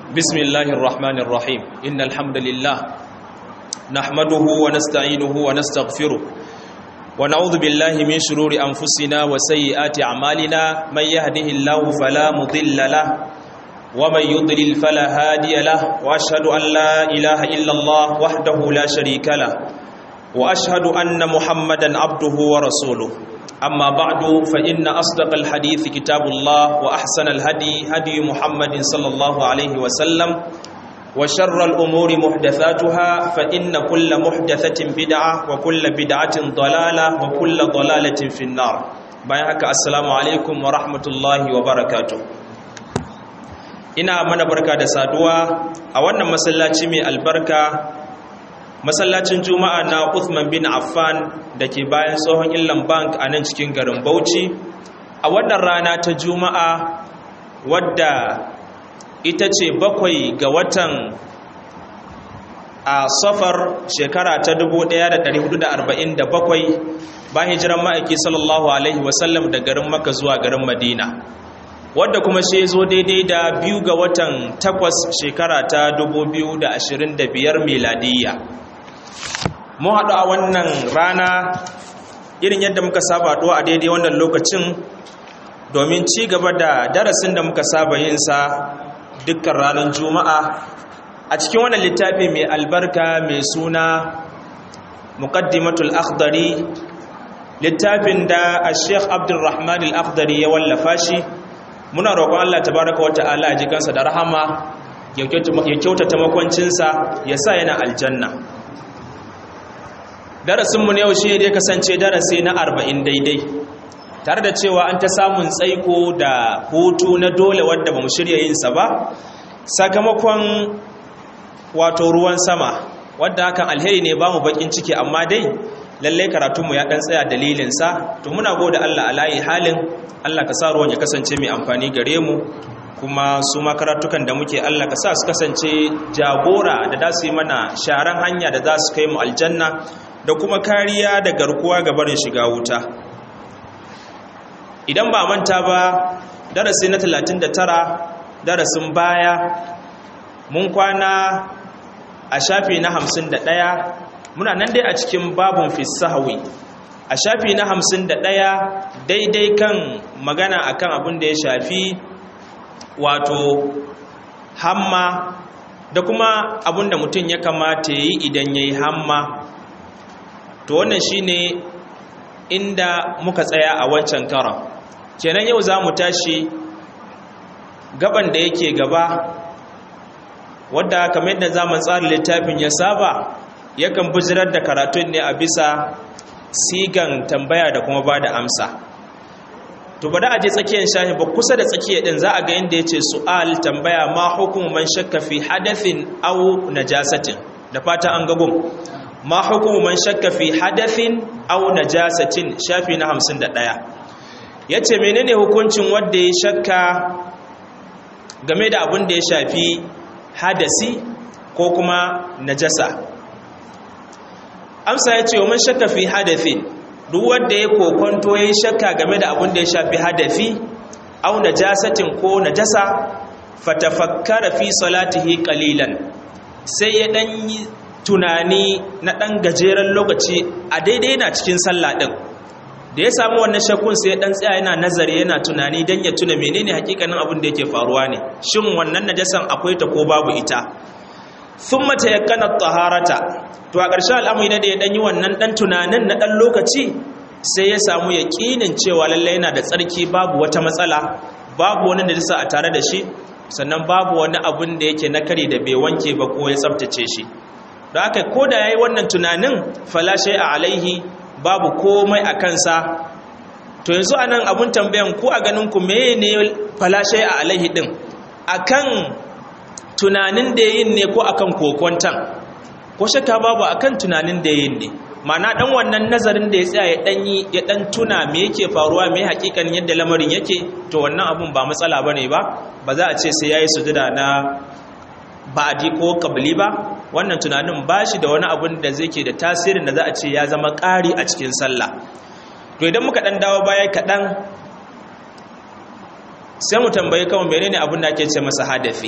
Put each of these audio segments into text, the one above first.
بسم الله الرحمن الرحيم إن الحمد لله نحمده ونستعينه ونستغفره ونعوذ بالله من شرور أنفسنا وسيئات أعمالنا من يهده الله فلا مضل له ومن يضلل فلا هادي له وأشهد أن لا إله إلا الله وحده لا شريك له وأشهد أن محمدا عبده ورسوله أما بعد فإن أصدق الحديث كتاب الله وأحسن الهدي هدي محمد صلى الله عليه وسلم وشر الأمور محدثاتها فإن كل محدثة بدعة وكل بدعة ضلالة وكل ضلالة في النار بيانك السلام عليكم ورحمة الله وبركاته ina mana barka da saduwa a wannan masallaci mai albarka masallacin juma'a na Uthman bin Affan da ke bayan tsohon illan bank a nan cikin garin Bauchi a wannan rana ta juma'a wadda ita ce bakwai ga watan a safar shekara ta 1447 bayan hijiran ma'aiki sallallahu alaihi wasallam da garin maka zuwa garin madina wadda kuma shi zo daidai da biyu ga watan takwas shekara ta 2025 miladiyya mun haɗu a wannan rana irin yadda muka saba haɗuwa a daidai wannan lokacin domin ci gaba da darasin da muka saba yinsa dukkan ranar juma'a a cikin wannan littafi mai albarka mai suna muqaddimatul akhdari littafin da a sheikh abdulrahman al-akhdari ya wallafa shi muna roƙon allah tabaraka wa ta'ala ji kansa da rahama ya kyautata makwancinsa ya sa yana aljanna darasinmu na yau shi ne kasance darasi na arba'in daidai tare da cewa an ta samun tsaiko da hutu na dole wadda ba mu shirya yinsa ba sakamakon wato ruwan sama wadda hakan alheri ne ba mu bakin ciki amma dai lalle karatunmu ya dan tsaya dalilinsa to muna gode Allah alayi halin Allah ka sa ruwan ya kasance mai amfani gare mu kuma su makaratukan da muke Allah ka sa su kasance jagora da za su yi mana sharan hanya da za su kai mu aljanna da kuma kariya da garkuwa ga barin shiga wuta idan ba manta ba darasi na 39 darasin baya mun kwana a shafi na 51 muna nan dai a cikin babun fisahawi a shafi na 51 daidai kan magana akan abin da ya shafi wato hamma da kuma abin da mutum ya kamata ya yi idan ya yi hamma to wannan shine inda muka tsaya a wancan karon kenan yau za mu tashi gaban da yake gaba wadda kamar yadda zaman tsarin littafin ya saba yakan bujirar da karatun ne a bisa sigan tambaya da kuma ba da amsa to bada aje tsakiyar shahi ba kusa da tsakiyar din za a ga inda yace su'al tambaya ma hukumu man shakka fi hadathin aw najasatin da fata an gagun ma hukumu man shakka fi hadathin aw najasatin shafi na 51 yace menene hukuncin wanda ya shakka game da abin da ya shafi hadasi ko kuma najasa amsa yace man shakka fi hadathin duk wanda ya kokonto yayin shakka game da abin da ya shafi hadafi aw najasatin ko najasa fatafakkara fi salatihi qalilan sai ya dan yi tunani na ɗan gajeren lokaci a daidai yana cikin sallah ɗin da ya samu wannan shakkun sai ɗan tsaya yana nazari yana tunani don ya tuna menene hakikanin abin da yake faruwa ne shin wannan najasan akwai ta ko babu ita sun mata ya kana taharata to a ƙarshen al'amuri na da ya ɗan yi wannan ɗan tunanin na ɗan lokaci sai ya samu yaƙinin cewa lallai yana da tsarki babu wata matsala babu wani najasa a tare da shi sannan babu wani abin da yake na kare da bai wanke ba ko ya tsabtace shi da aka ko da ya yi wannan tunanin falashe a alaihi babu komai a kansa to yanzu a nan abin tambayan ku a ganinku meye ne falashe a alaihi ɗin a kan tunanin da yin ne ko a kan kokontan ko shakka babu a kan tunanin da yin ne mana ɗan wannan nazarin da ya tsaya ya ɗan yi ya ɗan tuna me yake faruwa me hakikan yadda lamarin yake to wannan abun ba matsala ba ne ba ba za a ce sai ya yi sujada na ba'adi ko kabli ba wannan tunanin ba shi da wani abun da zai ke da tasirin da za a ce ya zama ƙari a cikin sallah to idan muka ɗan dawo baya kaɗan sai mu tambayi kawai menene abin da ake ce masa hadafi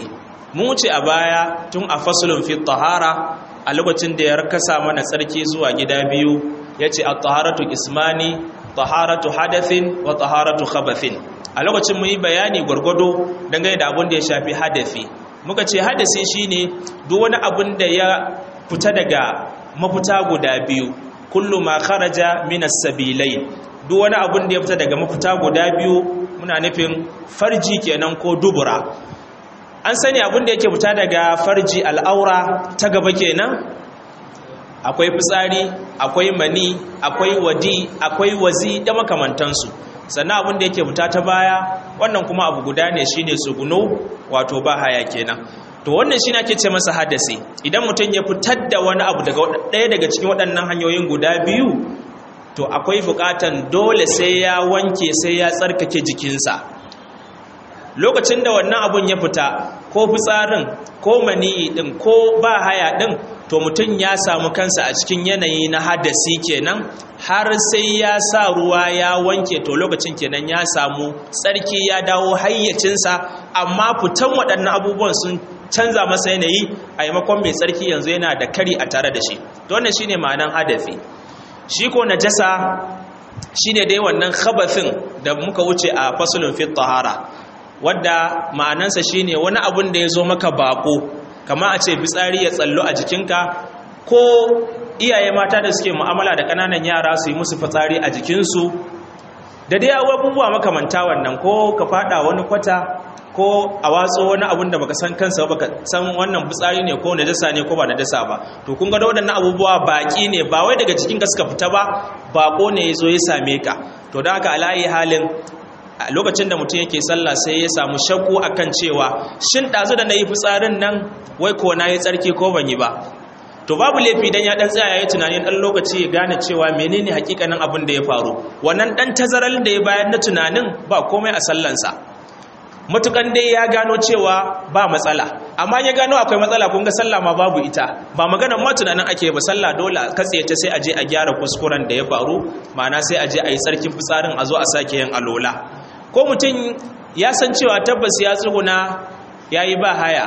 mun wuce a baya tun a fasulun fi tahara a lokacin da ya kasa mana tsarki zuwa gida biyu yace at-taharatu ismani taharatu hadathin wa taharatu khabathin a lokacin mun yi bayani gwargwado dangane da abin da ya shafi hadafi muka ce hadasi shine duk wani abin da ya fita daga mafita guda biyu kullu ma kharaja min as-sabilai duk wani abin da ya fita daga mafita guda biyu muna nufin farji kenan ko dubura an sani abin da yake fita daga farji al'aura ta gaba kenan akwai fitsari akwai mani akwai wadi akwai wazi da makamantansu sannan abin da yake fita ta baya wannan kuma abu guda ne shine suguno wato ba haya kenan to wannan shi ake ce masa hadasi idan mutum ya fitar da wani abu daga ɗaya daga cikin waɗannan hanyoyin guda biyu to akwai buƙatan dole sai ya wanke sai ya tsarkake jikinsa lokacin da wannan abun ya fita ko fitsarin ko maniyi ɗin ko ba haya ɗin to mutum ya samu kansa a cikin yanayi na hadasi kenan har sai ya sa ruwa ya wanke to lokacin kenan ya samu tsarki ya dawo hayyacinsa amma fitan waɗannan abubuwan sun canza masa yanayi a yamakon mai tsarki yanzu yana da kari a tare da shi to wannan shine ma'anan hadafi shi ko najasa shine dai wannan khabathin da muka wuce a fasulun fit tahara wadda ma'anansa shine wani abun da ya zo maka bako kama a ce fitsari ya tsallo a jikinka ko iyaye mata da suke mu'amala da ƙananan yara su yi musu fitsari a jikinsu da dai abubuwa makamanta wannan ko ka fada wani kwata ko a watso wani abun da baka san kansa baka san wannan fitsari ne ko najasa ne ko ba najasa ba to kun ga da waɗannan abubuwa baki ne ba wai daga cikin ka suka fita ba bako ne ya zo ya same ka to da haka alayi halin a lokacin da mutum yake sallah sai ya samu shakku akan cewa shin ɗazu da na yi fitsarin nan wai ko na yi tsarki ko ban yi ba to babu laifi dan ya dan tsaya yayi tunanin dan lokaci ya gane cewa menene hakikanin abin da ya faru wannan dan tazaral da ya bayar na tunanin ba komai a sallansa matukan dai ya gano cewa ba matsala amma ya gano akwai matsala kun ga sallah ma babu ita ba magana ma tunanin ake ba sallah dole katse ta sai a je a gyara kuskuren da ya faru ma'ana sai a je a yi sarkin fitsarin a zo a sake yin alola ko mutum ya san cewa tabbas ya tsuguna ya yi ba haya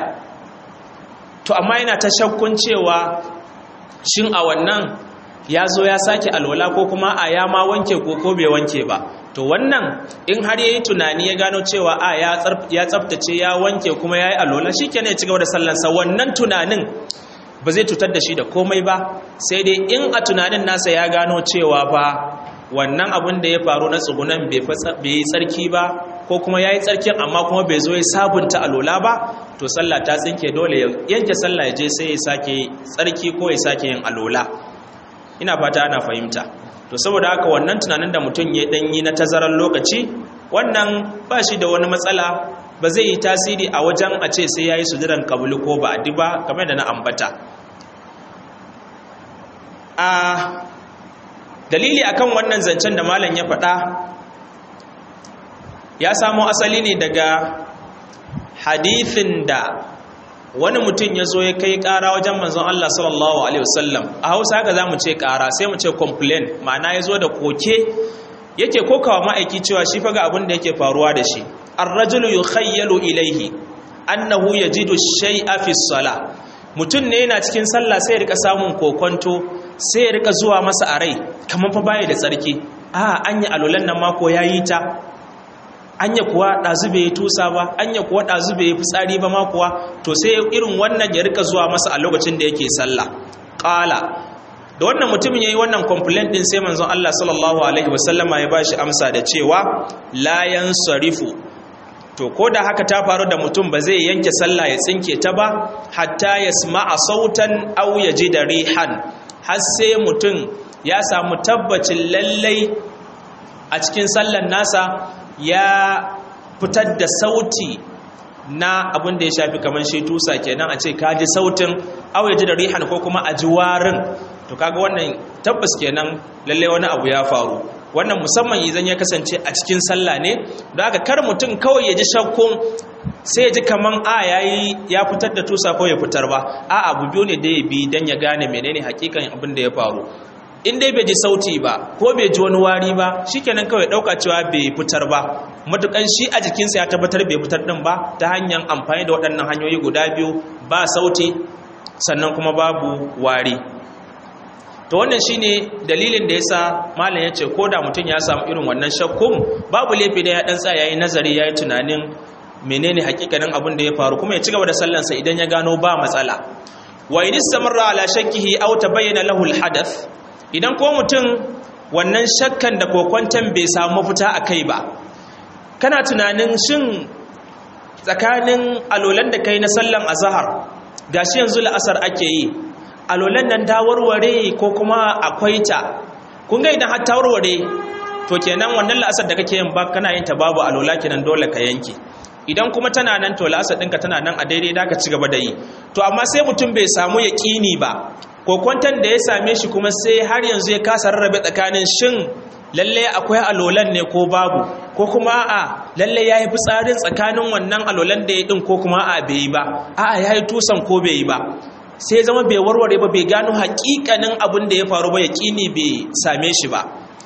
to amma yana ta shakkun cewa shin a wannan ya zo ya sake alwala ko kuma a ya ma wanke ko ko bai wanke ba to wannan in har yayi tunani ya gano cewa a ya tsaftace ya wanke kuma ya yi alwala shi kenan ya ci gaba da sallansa wannan tunanin ba zai cutar da shi da komai ba sai dai in a tunanin nasa ya gano cewa ba wannan abin da ya faru na tsugunan bai yi tsarki ba ko kuma ya yi tsarkin amma kuma bai zo ya sabunta alola ba to sallah ta tsinke dole ya yanke sallah ya je sai ya sake tsarki ko ya sake yin alola ina fata ana fahimta to saboda haka wannan tunanin da mutum ya danyi na tazarar lokaci wannan ba shi da wani matsala ba zai yi tasiri a wajen a ce sai ya yi sujudan kabulu ko ba a ba kamar da na ambata a dalili akan wannan zancen da malam ya faɗa ya samo asali ne daga hadithin da wani mutum ya zo ya kai ƙara wajen manzon Allah sallallahu alaihi wasallam a Hausa haka zamu ce ƙara sai mu ce complain ma'ana ya zo da koke yake kokawa ma'aiki cewa shi faga abin da yake faruwa da shi ar-rajulu yukhayyalu ilayhi annahu yajidu shay'a fi salah mutum ne yana cikin sallah sai ya rika samun kokonto sai ya rika zuwa masa a rai kamar fa baya da tsarki a anya alolan nan mako yayi ta anya kuwa ɗazu bai tusa ba anya kuwa ɗazu bai fitsari ba ma kuwa to sai irin wannan ya rika zuwa masa a lokacin da yake sallah ƙala da wannan mutumin ya yi wannan complaint ɗin sai manzon Allah sallallahu alaihi wasallama ya bashi amsa da cewa layan sarifu to ko da haka ta faru da mutum ba zai yanke sallah ya tsinke ta ba hatta ya a sautan au ya ji da rihan har sai mutum ya samu tabbacin lallai a cikin sallan nasa ya fitar da sauti na abin da ya shafi kamar shi tusa kenan a ce ka ji sautin au ya ji da rihan ko kuma a ji warin to kaga wannan tabbas kenan lalle wani abu ya faru wannan musamman idan ya kasance a cikin sallah ne da aka kar mutum kawai ya ji shakkun sai ya ji kaman a yayi ya fitar da tusa ko ya fitar ba a abu biyu ne da ya bi dan ya gane menene hakikan abin da ya faru in dai bai ji sauti ba ko bai ji wani wari ba shikenan kawai dauka cewa bai fitar ba matukan shi a jikinsa ya tabbatar bai fitar din ba ta hanyar amfani da waɗannan hanyoyi guda biyu ba sauti sannan kuma babu wari to wannan shine dalilin da yasa malam yace ko da mutum ya samu irin wannan shakkun babu laifi da ya dan tsaya yayi nazari yayi tunanin menene hakikanin abin da ya faru kuma ya ci gaba da sallansa idan ya gano ba matsala wa in istamarra ala shakkihi aw tabayyana lahu alhadath idan ko mutum wannan shakkan da kokwantan bai samu mafita akai ba kana tunanin shin tsakanin alolan da kai na sallan azhar gashi yanzu la'asar ake yi alolan nan ta warware ko kuma akwai ta kun ga idan har ta warware to kenan wannan la'asar da kake yin ba kana yin ta babu alola kenan dole ka yanke idan kuma tana nan to la'asar ɗinka tana nan a daidai da ka ci gaba da yi to amma sai mutum bai samu yaƙini ba ko kwantan da ya same shi kuma sai har yanzu ya kasa rarrabe tsakanin shin lalle akwai alolan ne ko babu ko kuma a lalle ya yi fitsarin tsakanin wannan alolan da ya ɗin ko kuma a bai yi ba a ya yi tusan ko bai yi ba sai zama bai warware ba bai gano haƙiƙanin abin da ya faru ba yaƙini bai same shi ba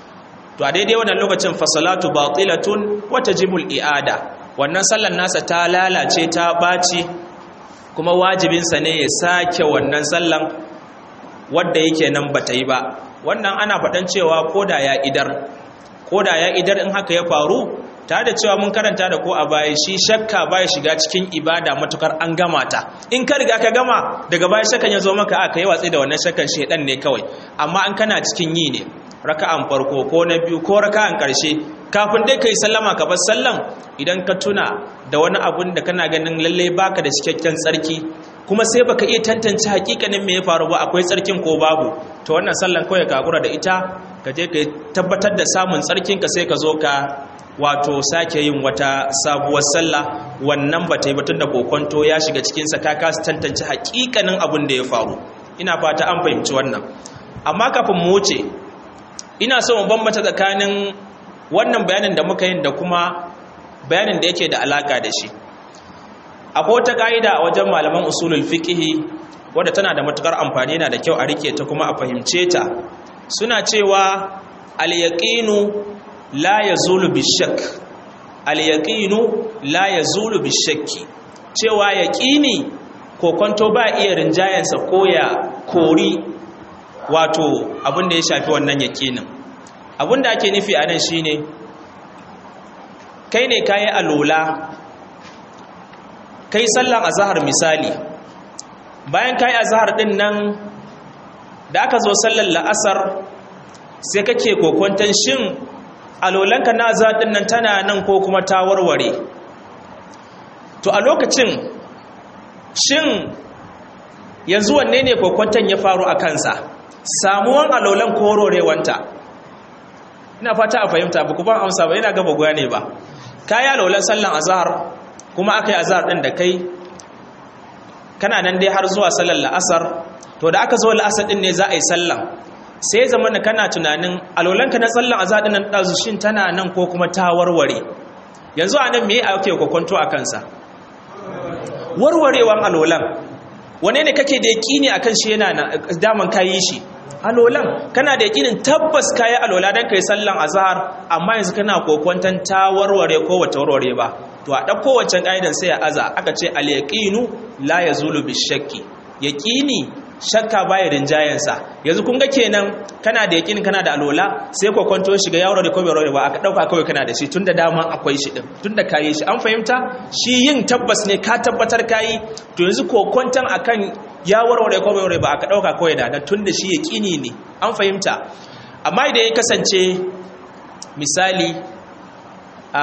to a daidai wannan lokacin fasalatu batilatun wata jibul i'ada wannan sallar nasa ta lalace ta ɓaci kuma wajibinsa ne ya sake wannan sallan wadda yake nan bata yi ba wannan ana faɗan cewa koda ya idar koda ya idar in haka ya faru tare da cewa mun karanta da ko a baya shi shakka baya shiga cikin ibada matukar an gama ta in ka riga ka gama daga baya shakkan ya zo maka aka yi watsi da wannan shakkan shedan ne kawai amma an kana cikin yi ne raka'an farko ko na biyu ko raka'an karshe kafin dai kai sallama ka bar sallan idan ka tuna da wani abun da kana ganin lalle baka da cikakken tsarki kuma sai baka iya tantance hakikanin me ya faru ba akwai tsarkin ko babu to wannan sallan kawai ka gura da ita ka je ka tabbatar da samun tsarkin ka sai ka zo ka wato sake yin wata sabuwar sallah wannan ba ta yi batun da kokonto ya shiga cikinsa ka kasa tantance hakikanin abin da ya faru ina fata an fahimci wannan amma kafin mu wuce ina so mu bambanta tsakanin wannan bayanin da muka yin da kuma bayanin da yake da alaka da shi akwai wata ka'ida a wajen malaman usulul fiqhi wadda tana da matukar amfani yana da kyau a rike ta kuma a fahimce ta suna cewa al-yaqinu la yazulu bishak al-yaqinu la yazulu bishakki cewa yaqini kokonto ba iya rinjayansa ko ya kori wato abin da ya shafi wannan yaqinin abin da ake nufi anan shine kai ne kayi alola kai sallan azhar misali bayan kayi azhar din nan da aka zo sallar la'asar sai kake kokonton shin alolanka na zaɗin nan tana nan ko kuma ta warware to a lokacin shin yanzu wanne ne kokwanton ya faru a kansa samuwan alolan ko warwarewanta ina fata a fahimta ba ku ban amsa ba yana gaba guya ne ba kayi alolan sallan azahar kuma aka yi azahar ɗin da kai kana nan dai har zuwa sallar la'asar to da aka zo la'asar ɗin ne za a yi sallan sai zama na kana tunanin alolanka na tsallan azadin nan ɗazushin tana nan ko kuma ta warware yanzu a nan me ake kwakwanto a kansa warwarewan alolan wane ne kake da yaƙini a kan shi yana daman kayi shi alolan kana da yaƙinin tabbas kayi alola don kai sallan azahar amma yanzu kana kokwanton ta warware ko wata warware ba to a ɗauko wancan ƙa'idan sai ya aza aka ce al-yaqinu la yazulu bishakki yaƙini shakka baya rinjayensa yanzu kun ga kenan kana da yakin kana da alola sai ko kwanto shiga yawon da kawai ba aka dauka kawai kana da shi tunda dama akwai shi din tunda kayi shi an fahimta shi yin tabbas ne ka tabbatar kayi to yanzu ko kwantan akan ya warware ko bai ba aka dauka kawai da tunda shi yakini ne an fahimta amma idan ya kasance misali a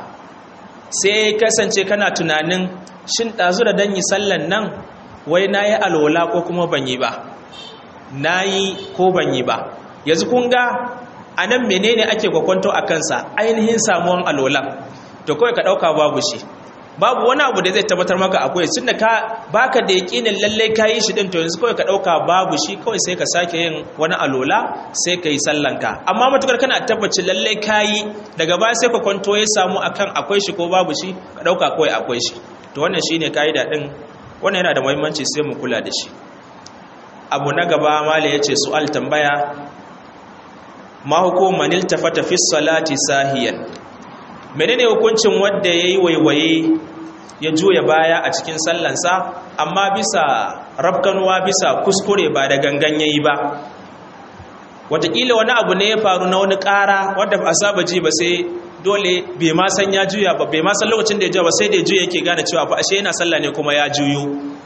sai kasance kana tunanin shin dazu da dan yi sallan nan wai na yi alola ko kuma ban yi ba na yi ko ban yi ba yanzu kun ga a nan menene ake kwakwanto a kansa ainihin samuwan alolan to kawai ka ɗauka babu shi babu wani abu da zai tabbatar maka akwai tun da ka baka da yaƙinin lallai ka yi shi ɗin to yanzu kawai ka ɗauka babu shi kawai sai ka sake yin wani alola sai ka yi sallanka amma matukar kana tabbacin lallai ka yi daga baya sai kwakwanto ya samu akan akwai shi ko babu shi ka ɗauka kawai akwai shi to wannan shine ka'ida ɗin wannan yana da muhimmanci sai mu kula da shi abu na gaba mala ya ce su'al tambaya ma hukuman iltafata fi salati sahiyan menene hukuncin wanda yayi waiwaye ya juya baya a cikin sallansa amma bisa rafkanuwa bisa kuskure ba da gangan yayi ba wataƙila wani abu ne ya faru na wani ƙara wadda ba a saba ji ba sai dole bai ma san ya juya ba bai ma san lokacin da ya juya ba sai da ya juya yake gane cewa fa ashe yana sallah ne kuma ya juyo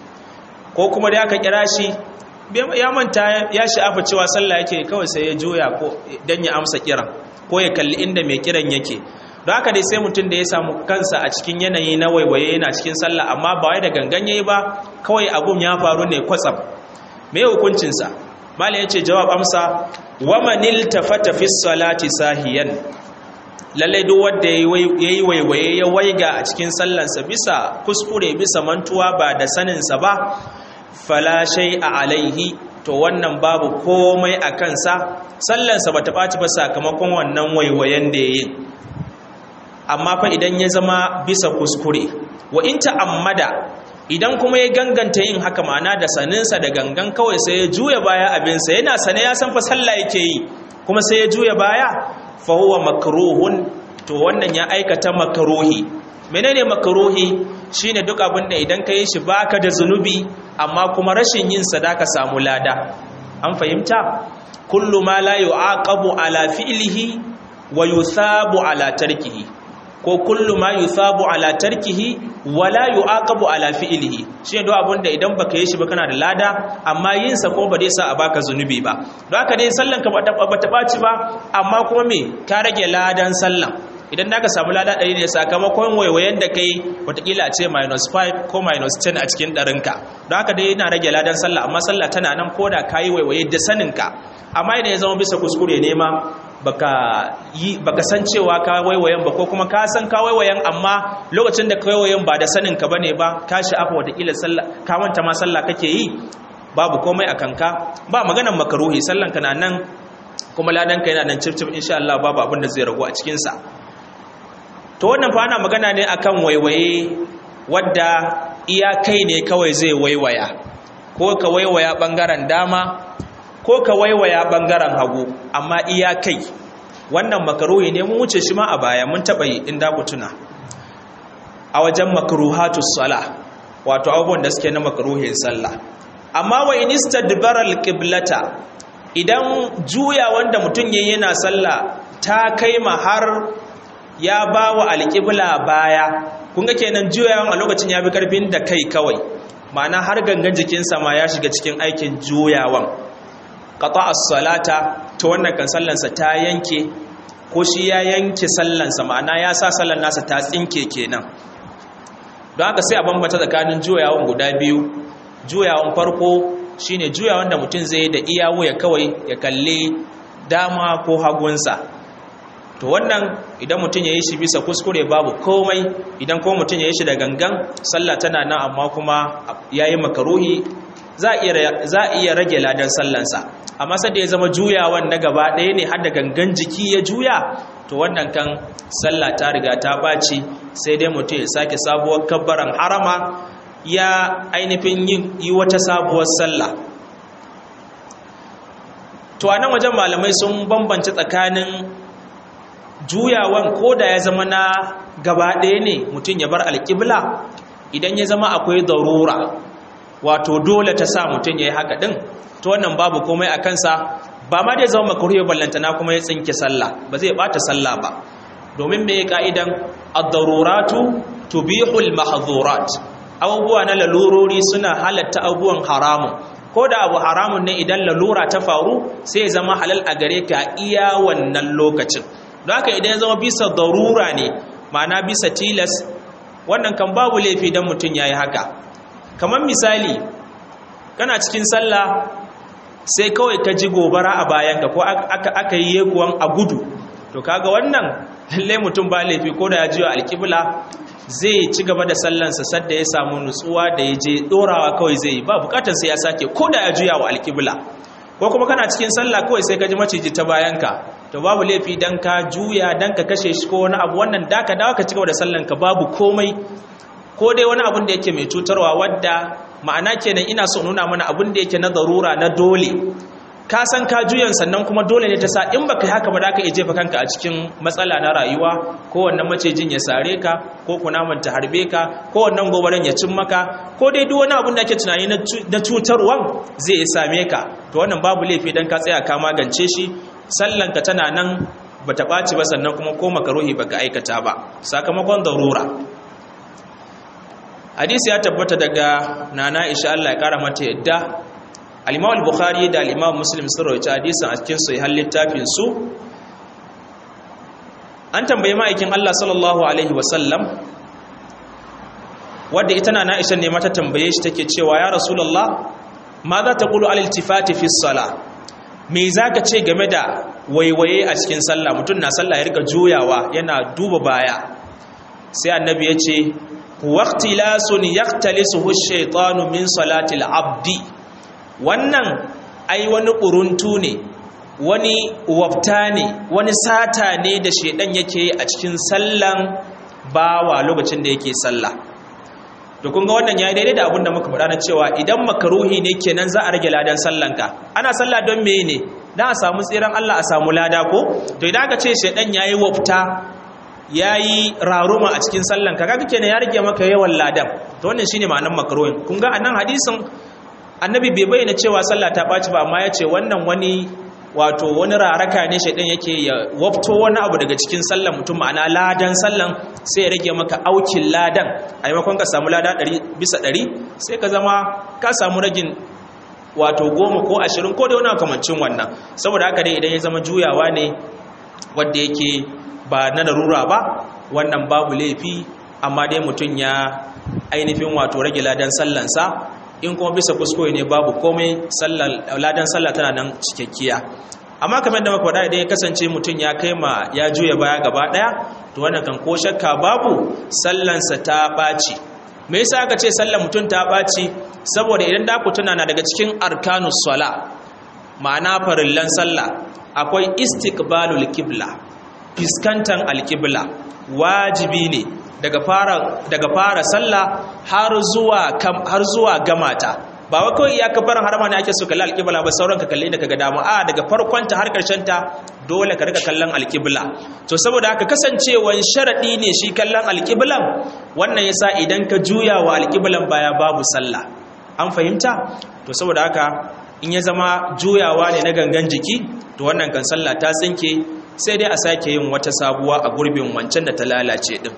ko kuma da aka kira shi ya manta ya sha'afa cewa sallah yake kawai sai ya juya ko dan ya amsa kiran ko ya kalli inda mai kiran yake don haka dai sai mutum da ya samu kansa a cikin yanayi na waiwaye yana cikin sallah amma ba wai da gangan yayi ba kawai abun ya faru ne kwatsam me hukuncinsa malam yace jawab amsa wa manil tafata fi salati sahiyan lalle duk wanda yayi waiwaye ya waiga a cikin sallansa bisa kuskure bisa mantuwa ba da sanin sa ba fala shay'a alaihi to wannan babu komai a kansa sallansa bata ɓaci ba sakamakon wannan waiwayen da yayi amma fa idan ya zama bisa kuskure wa in ta'ammada idan kuma ya ganganta yin haka ma'ana da saninsa da gangan kawai sai ya juya baya abinsa yana sane ya san fa sallah yake yi kuma sai ya juya baya fa huwa makruhun to wannan ya aikata makruhi menene makruhi shine duk abin da idan ka yi shi baka da zunubi amma kuma rashin yin sadaka samu lada an fahimta kullu ma la yu'aqabu ala fi'lihi wa yuthabu ala tarkihi ko kullu ma yuthabu ala tarkihi wa la yu'aqabu ala fi'lihi shine duk abin da idan baka yi shi ba kana da lada amma yin sa ko ba dai sa a baka zunubi ba don haka dai sallan ka ba ta baci ba amma kuma me ka rage ladan sallan idan da ka samu lada ɗari ne sakamakon waiwayen da kai watakila a ce minus 5 ko minus 10 a cikin ɗarinka don haka dai yana rage ladan sallah amma sallah tana nan ko da ka yi waiwaye da saninka amma idan ya zama bisa kuskure ne ma baka yi baka san cewa ka waiwayen ba ko kuma ka san ka waiwayen amma lokacin da ka waiwayen ba da saninka bane ba ka sha'afa watakila sallah ka manta ma sallah kake yi babu komai a kanka ba maganan makaruhi sallan ka na nan kuma ladan ka yana nan cif cif insha Allah babu abin da zai ragu a cikin sa to wannan fa ana magana ne akan waiwaye wadda iya kai ne kawai zai waiwaya ko ka waiwaya bangaren dama ko ka waiwaya bangaren hagu amma iya kai wannan makaruhi ne mun wuce shi ma a baya mun taba yi inda ku tuna a wajen makruhatus sala wato abubuwan da suke na makruhin sallah amma wa inistadbara alqiblata idan juya wanda mutum yayin yana sallah ta kai ma har ya ba wa alƙibla baya kunga kenan juyawan a lokacin ya fi ƙarfin da kai kawai ma'ana har gangan jikinsa ma ya shiga cikin aikin juyawan ƙata as-salata ta wannan kan sallansa ta yanke ko shi ya yanke sallansa ma'ana ya sa sallan nasa ta tsinke kenan don haka sai a bambata tsakanin juyawan guda biyu juyawan farko shine juyawan da mutum zai da iya wuya kawai ya kalli dama ko hagunsa to wannan idan mutum ya yi shi bisa kuskure babu komai idan kuma mutum ya yi shi da gangan sallah tana nan amma kuma ya yi makaruhi za a iya rage ladan sallansa amma sai da ya zama juyawan na gaba ɗaya ne har da gangan jiki ya juya to wannan kan sallah ta riga ta ɓaci sai dai mutum ya sake sabuwar kabbaran harama ya ainihin yi wata sabuwar sallah to a nan wajen malamai sun bambance tsakanin juyawan ko da ya zama na gaba ɗaya ne mutum ya bar alƙibla idan ya zama akwai darura wato dole ta sa mutum ya yi haka ɗin to wannan babu komai a kansa ba ma dai zama makaruwa ballantana kuma ya tsinke sallah ba zai ɓata sallah ba domin mai ka'idan ad-daruratu tubihul mahdhurat abubuwa na lalurori suna halatta abubuwan haramun ko da abu haramun ne idan lalura ta faru sai ya zama halal a gare ka iya wannan lokacin don haka idan ya zama bisa darura ne ma'ana bisa tilas wannan kan babu laifi don mutum ya yi haka kamar misali kana cikin sallah sai kawai ka ji gobara a bayanka ko aka yi yekuwan a gudu to kaga wannan lallai mutum ba laifi ko da ya jiwa alƙibla zai ci gaba da sallansa sadda ya samu nutsuwa da ya je ɗorawa kawai zai yi ba bukatar sai ya sake ko da ya juya wa alƙibla ko kuma kana cikin sallah kawai sai ka ji maciji ta bayanka to babu laifi dan ka juya dan ka kashe shi ko wani abu wannan da ka dawo ka cigaba da sallan ka babu komai ko dai wani abun da yake mai cutarwa wadda ma'ana kenan ina so nuna mana abun da yake na darura na dole ka san ka juyan sannan kuma dole ne ta sa in baka yi haka ba da ka iya jefa kanka a cikin matsala na rayuwa ko wannan macejin ya sare ka ko kunaman ta harbe ka ko wannan gobaran ya cin maka ko dai duk wani abun da ake tunani na cutarwan zai same ka to wannan babu laifi dan ka tsaya ka magance shi sallanka tana nan bata ɓaci ba sannan kuma ko makaruhi baka aikata ba sakamakon darura hadisi ya tabbata daga nana isha Allah ya kara mata yadda al-Imam al-Bukhari da al-Imam Muslim sun rawaita hadisin a cikin sahih littafin su an tambaye ma'aikin Allah sallallahu alaihi wasallam wadda ita na Aisha ne mata tambaye shi take cewa ya Rasulullah ma za ta qulu al-iltifati fi salah me zaka ce game da waiwaye a cikin sallah mutum na sallah ya rika juyawa yana duba baya sai annabi ya ce waqtilasun yaqtalisuhu ash-shaytanu min salati al-abdi wannan ai wani ƙuruntu ne wani wafta ne wani sata ne da shaidan yake a cikin sallan bawa lokacin da yake sallah to kun ga wannan yayi daidai da abin da muka faɗa na cewa idan makaruhi ne kenan za a rage ladan sallanka ana sallah don me ne dan a samu tsiran Allah a samu lada ko to idan aka ce shaidan yayi wafta yayi raruma a cikin sallanka kaga kenan ya rage maka yawan ladan to wannan shine ma'anar makaruhin kun ga anan hadisin annabi bai bayyana cewa sallah ta ɓaci ba amma ya ce wannan wani wato wani raraka ne shaidan yake ya wafto wani abu daga cikin sallan mutum ma'ana ladan sallan sai ya rage maka aukin ladan a maimakon ka samu lada ɗari bisa ɗari sai ka zama ka samu ragin wato goma ko ashirin ko da wani kamancin wannan saboda haka dai idan ya zama juyawa ne wadda yake ba na larura ba wannan babu laifi amma dai mutum ya ainihin wato rage ladan sallansa in kuma bisa kuskure ne babu komai ladan sallah tana nan cikakkiya amma kamar da muka faɗa idan ya kasance mutum ya kai ma ya juya baya gaba ɗaya to wannan kan ko shakka babu sallansa ta ɓaci me yasa aka ce sallar mutum ta ɓaci saboda idan da ku tuna na daga cikin arkanus sala ma'ana farillan sallah akwai istiqbalul qibla fiskantan alqibla wajibi ne daga fara daga fara sallah har zuwa har zuwa gamata ba wai kawai ya kafaran harama ne ake so kalli alƙibla ba sauran ka kalle da kaga dama a daga farkon ta har karshen ta dole ka rika kallon alƙibla to saboda haka kasancewan sharadi ne shi kallon alƙiblan wannan yasa idan ka juya wa alƙiblan baya babu sallah an fahimta to saboda haka in ya zama juyawa ne na gangan jiki to wannan kan sallah ta tsinke sai dai a sake yin wata sabuwa a gurbin wancan da ta lalace din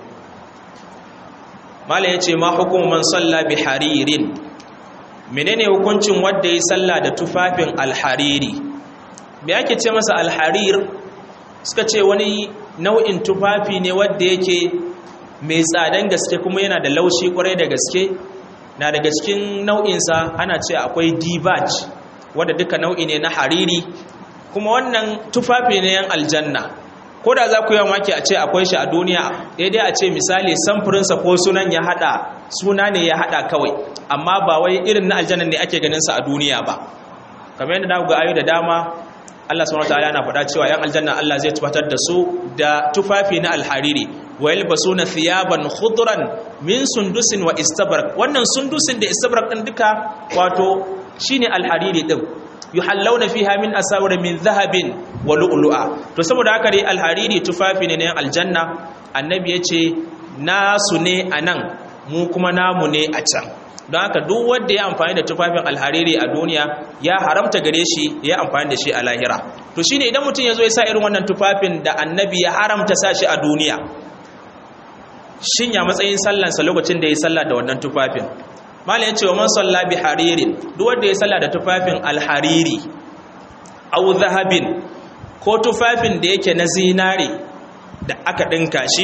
mala yace ma hukumu man salla bi haririn menene hukuncin wanda ya salla da tufafin alhariri me yake ce masa alharir suka ce wani nau'in tufafi ne wanda yake mai tsadan gaske kuma yana da laushi kwarai da gaske na daga cikin nau'insa ana ce akwai dibaj wanda duka nau'i ne na hariri kuma wannan tufafi ne yan aljanna ko da za ku yi maki a ce akwai shi a duniya daidai a ce misali samfurinsa ko sunan ya hada suna ne ya hada kawai amma ba wai irin na aljanna ne ake ganin sa a duniya ba kamar yadda na ga ayo da dama Allah subhanahu wataala yana faɗa cewa yan aljanna Allah zai tufatar da su da tufafi na alhariri wa yalbasuna thiyaban khudran min sundusin wa istabrak wannan sundusin da istabrak din duka wato shine alhariri din yuhallawna fiha min asawir min dhahabin wa lu'lu'a to saboda haka dai alhariri tufafi ne na aljanna annabi yace nasu ne anan mu kuma namu ne a can don haka duk wanda ya amfani da tufafin alhariri a duniya ya haramta gare shi ya amfani da shi a lahira to shine idan mutum ya zo ya sa irin wannan tufafin da annabi ya haramta sa shi a duniya shin ya matsayin sallansa lokacin da ya salla da wannan tufafin mala ya ce wa man salla bi haririn duk wanda ya salla da tufafin alhariri au zahabin ko tufafin da yake na zinare da aka dinka shi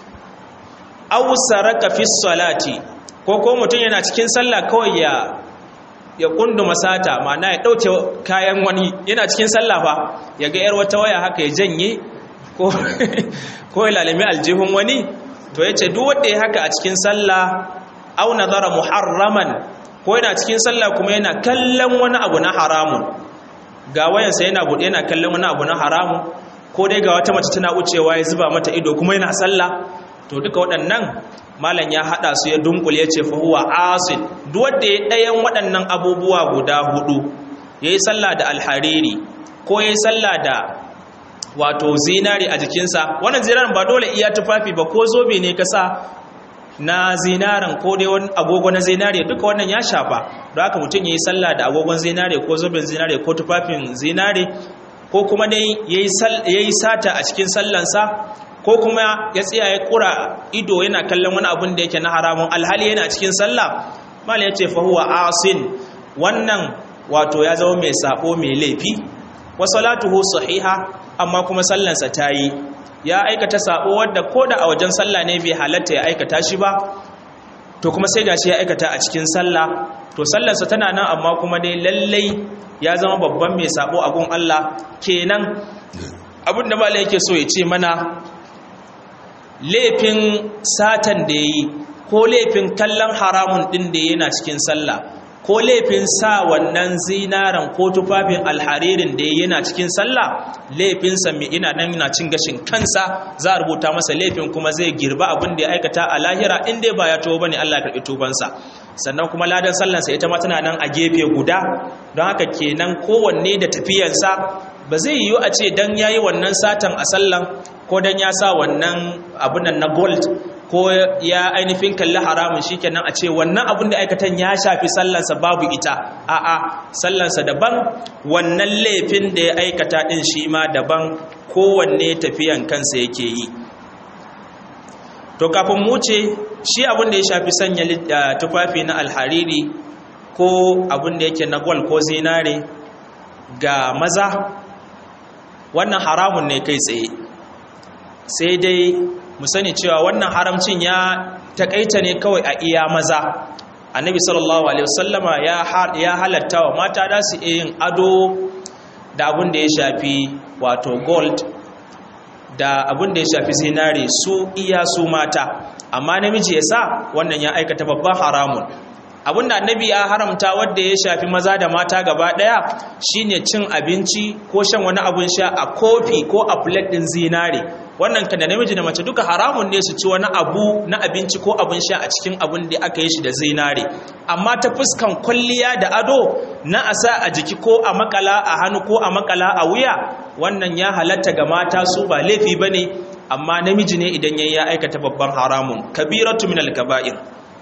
au saraka fi salati ko ko mutum yana cikin sallah kawai ya ya kunduma sata ma'ana ya dauke kayan wani yana cikin sallah fa ya ga yar wata waya haka ya janye ko ko ya lalimi aljihun wani to yace duk wanda ya haka a cikin sallah au nazara muharraman ko yana cikin sallah kuma yana kallon wani abu na haramun ga wayansa yana bude yana kallon wani abu na haramun ko dai ga wata mace tana wucewa ya zuba mata ido kuma yana sallah to duka waɗannan malam ya haɗa su ya dunkule ya ce fa huwa asin duk wanda ya ɗayan waɗannan abubuwa guda hudu yayi sallah da alhariri ko yayi sallah da wato zinari a jikinsa wannan zinarin ba dole iya tufafi ba ko zobe ne ka sa na zinarin ko dai wani agogo na zinare duka wannan ya shafa don haka mutum ya yi sallah da agogon zinare ko zoben zinare ko tufafin zinare ko kuma dai ya yi sata a cikin sallansa ko kuma ya tsaya ya kura ido yana kallon wani abun da yake na haramun alhali yana cikin sallah mal ya ce fahuwa asin wannan wato ya zama mai sabo mai laifi wa salatuhu sahiha amma kuma sallansa ta yi ya aikata sabo wadda ko da a wajen sallah ne bai halatta ya aikata shi ba to kuma sai gashi ya aikata a cikin sallah to sallarsa tana nan amma kuma dai lallai ya zama babban mai sabo a gun Allah kenan abin da malai yake so ya ce mana laifin satan da yayi ko laifin kallon haramun din da yana cikin sallah ko laifin sa wannan zinaran ko tufafin alharirin da yana cikin sallah laifinsa mai ina nan yana cin gashin kansa za a rubuta masa laifin kuma zai girba abin da ya aikata a lahira in dai ba ya tuba bane Allah ya karbi tubansa sannan kuma ladan sallansa ita ma tana nan a gefe guda don haka kenan kowanne da tafiyansa ba zai yiwu a ce dan yayi wannan satan a sallan ko dan ya sa wannan abunan na gold ko ya ainihin kalli haramun shikenan a ce wannan abin da aikatan ya shafi sallansa babu ita a'a sallansa daban wannan laifin da ya aikata din shi ma daban kowanne tafiyan kansa yake yi to kafin mu ce shi abin da ya shafi sanya tufafi na alhariri ko abin da yake na gwal ko zinare ga maza wannan haramun ne kai tsaye sai dai mu sani cewa wannan haramcin ya takaita ne kawai a iya maza annabi sallallahu alaihi wasallama ya halatta wa mata da su yin ado da abin da ya shafi wato gold da abin da ya shafi zinare su iya su mata amma namiji ya sa wannan ya aikata babban haramun abin da annabi ya haramta wadda ya shafi maza da mata gaba daya shine cin abinci ko shan wani abin sha a kofi ko a plate din zinare wannan kan da namiji da mace duka haramun ne su ci wani abu na abinci ko abin sha a cikin abin da aka yi shi da zinare amma ta fuskan kwalliya da ado na a sa a jiki ko a makala a hannu ko a makala a wuya wannan ya halatta ga mata su ba laifi bane amma namiji ne idan yayi ya aikata babban haramun kabiratu minal kaba'ir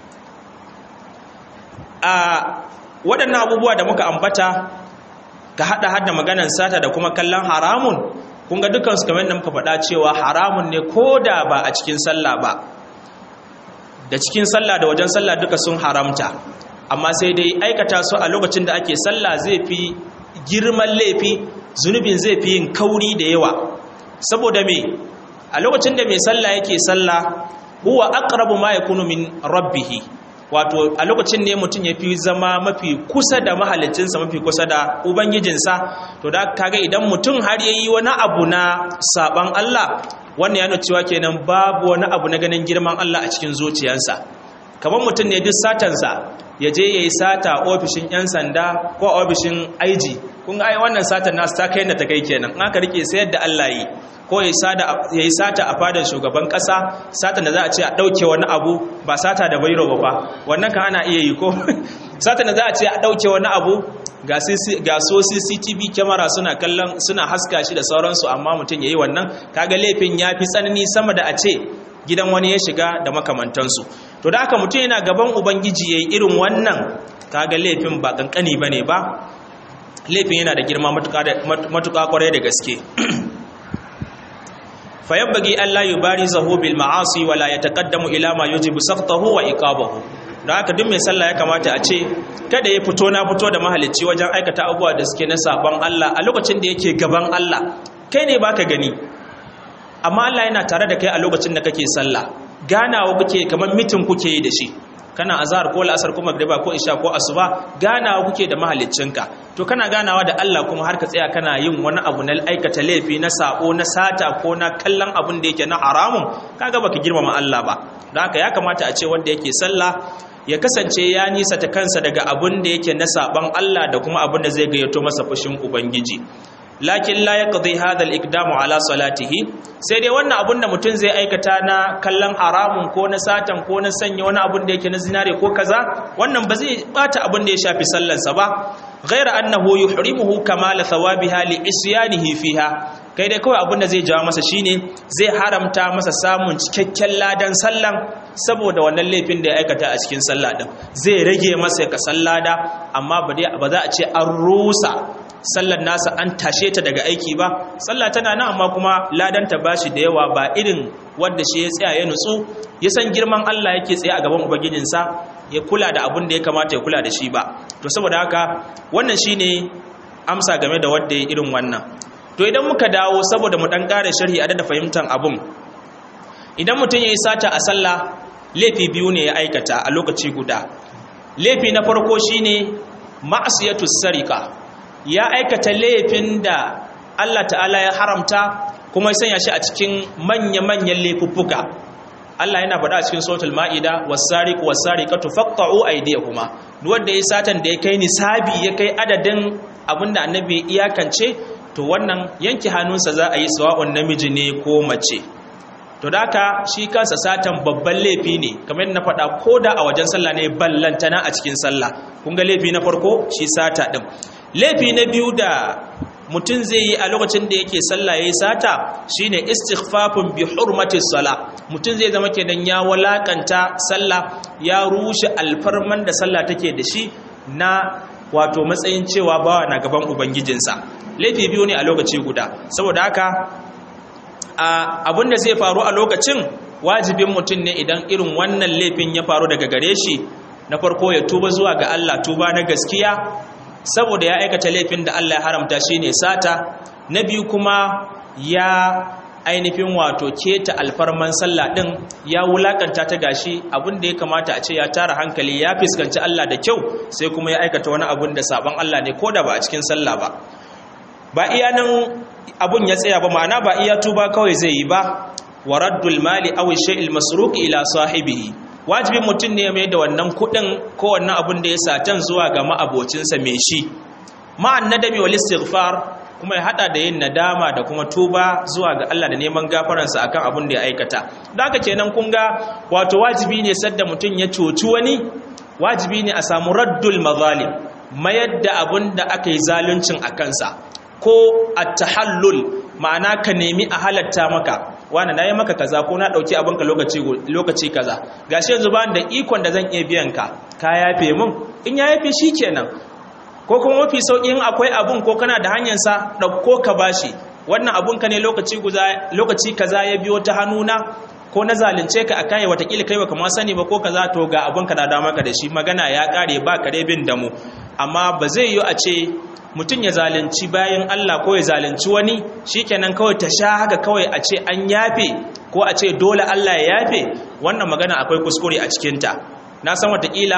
a waɗannan abubuwa da muka ambata ka haɗa hada maganan sata da kuma kallon haramun kun ga dukansu kamar da muka faɗa cewa haramun ne ko da ba a cikin sallah ba da cikin sallah da wajen sallah duka sun haramta amma sai dai aikata su a lokacin da ake sallah zai fi girman laifi zunubin zai fi yin kauri da yawa saboda me a lokacin da mai sallah yake sallah huwa aqrabu ma yakunu min rabbih wato a lokacin ne mutum ya fi zama mafi kusa da mahalicinsa mafi kusa da ubangijinsa to da kaga idan mutum har ya yi wani abu na saban Allah wannan ya cewa kenan babu wani abu na ganin girman Allah a cikin zuciyarsa kamar mutum ne duk satansa ya je ya yi sata ofishin 'yan sanda ko ofishin aiji kun ga ai wannan satan nasu ta kai da ta kai kenan in aka rike sayar da Allah yi ko ya yi sata a fadar shugaban kasa satan da za a ce a ɗauke wani abu ba sata da bairo ba wannan kan ana iya yi ko satan da za a ce a ɗauke wani abu ga so cctv kyamara suna kallon suna haska shi da sauransu amma mutum ya yi wannan kaga laifin ya fi tsanani sama da a ce gidan wani ya shiga da makamantansu to da aka mutum yana gaban ubangiji ya yi irin wannan kaga laifin ba kankani ba ne ba laifin yana da girma matuƙa kwarai da gaske fayabbagi Allah yubarizahu bil ma'asi wala yataqaddamu ila ma yujibu sakhtahu wa iqabahu don haka duk mai sallah ya kamata a ce kada ya fito na fito da mahalicci wajen aikata abubuwa da suke na sabon Allah a lokacin da yake gaban Allah kai ne baka gani amma Allah yana tare da kai a lokacin da kake sallah ganawa kuke kamar mitin kuke yi da shi kana azhar ko la'asar ko magriba ko isha ko asuba ganawa kuke da mahaliccinka to kana ganawa da Allah kuma har ka tsaya kana yin wani abu na aikata laifi na sako na sata ko na kallon abun da yake na haramun kaga baka girmama Allah ba don haka ya kamata a ce wanda yake sallah ya kasance ya nisa ta kansa daga abun da yake na saban Allah da kuma abun da zai gayyato masa fushin ubangiji lakin la yaqdi hadha al-iqdamu ala salatihi sai dai wannan abun da mutum zai aikata na kallon haramun ko na satan ko na sanya wani abun da yake na zinare ko kaza wannan ba zai bata abun da ya shafi sallansa ba ghaira annahu yuhrimuhu kamala thawabiha li isyanihi fiha kai dai kawai abin da zai jawo masa shine zai haramta masa samun cikakken ladan sallan saboda wannan laifin da ya aikata a cikin sallah din zai rage masa ka sallada amma ba za a ce an rusa sallar nasa an tashe ta daga aiki ba sallah tana nan amma kuma ladan ta bashi da yawa ba irin wanda shi ya tsaya ya nutsu ya san girman Allah yake tsaye a gaban ubangijinsa ya kula da abin da ya kamata ya kula da shi ba to saboda haka wannan shine amsa game da wanda ya irin wannan to idan muka dawo saboda mu dan kare sharhi a da fahimtar abun idan mutum ya yi sata a sallah laifi biyu ne ya aikata a lokaci guda laifi na farko shine ma'asiyatu sarika ya aikata laifin da Allah ta'ala ya haramta kuma ya sanya shi a cikin manya-manyan laifuffuka Allah yana faɗa a cikin suratul ma'ida was-sariqu was-sariqatu faqta'u aydiyahuma duk wanda ya satan da ya kai nisabi ya kai adadin abinda annabi iyakance to wannan yanki hannunsa za a yi sawa'un namiji ne ko mace to da haka shi kansa satan babban laifi ne kamar na faɗa ko da a wajen sallah ne ballantana a cikin sallah kun ga laifi na farko shi sata ɗin laifi na biyu da mutum zai yi a lokacin da yake sallah yayi sata shine istighfafun bi hurmati sala mutum zai zama kenan ya walakanta sallah ya rushe alfarman da sallah take da shi na wato matsayin cewa bawa na gaban ubangijinsa laifi biyu ne a lokaci guda saboda haka abin da zai faru a lokacin wajibin mutum ne idan irin wannan laifin ya faru daga gare shi na farko ya tuba zuwa ga Allah tuba na gaskiya saboda ya aikata laifin da Allah ya haramta shine sata na biyu kuma ya ainihin wato keta alfarman sallah din ya wulakanta ta gashi abin da ya kamata a ce ya tara hankali ya fuskanci Allah da kyau sai kuma ya aikata wani abin da saban Allah ne ko da ba a cikin sallah ba ba iya nan abun ya tsaya ba ma'ana ba iya tuba kawai zai yi ba wa raddul mali aw shay'il masruq ila sahibihi wajibin mutum ne mai da wannan kudin ko wannan abun da ya satan zuwa ga ma'abocinsa mai shi ma'an nadami wal istighfar kuma ya hada da yin nadama da kuma tuba zuwa ga Allah da neman gafaransa akan abun da ya aikata da haka kenan kun ga wato wajibi ne sadda mutum ya coci wani wajibi ne a samu raddul mazalim mayar da abun da aka yi zaluncin a kansa ko at-tahallul ma'ana ka nemi a halatta maka wani na yi maka kaza ko na ɗauki abinka lokaci kaza gashi yanzu ba da ikon da zan iya biyan ka ka yafe mun in ya yafe shi kenan ko kuma mafi sauƙi in akwai abun ko kana da hanyarsa ɗauko ka bashi wannan abunka ne lokaci kaza ya biyo ta hannuna ko na zalunce ka a kayi watakila kai baka ma sani ba ko kaza to ga abunka na dama ka da shi magana ya ƙare ba kare bin damu amma ba zai yi a ce mutum ya zalunci bayan Allah ko ya zalunci wani shikenan kawai ta sha haka kawai a ce an yafe ko a ce dole Allah ya yafe wannan magana akwai kuskure a cikinta na san watakila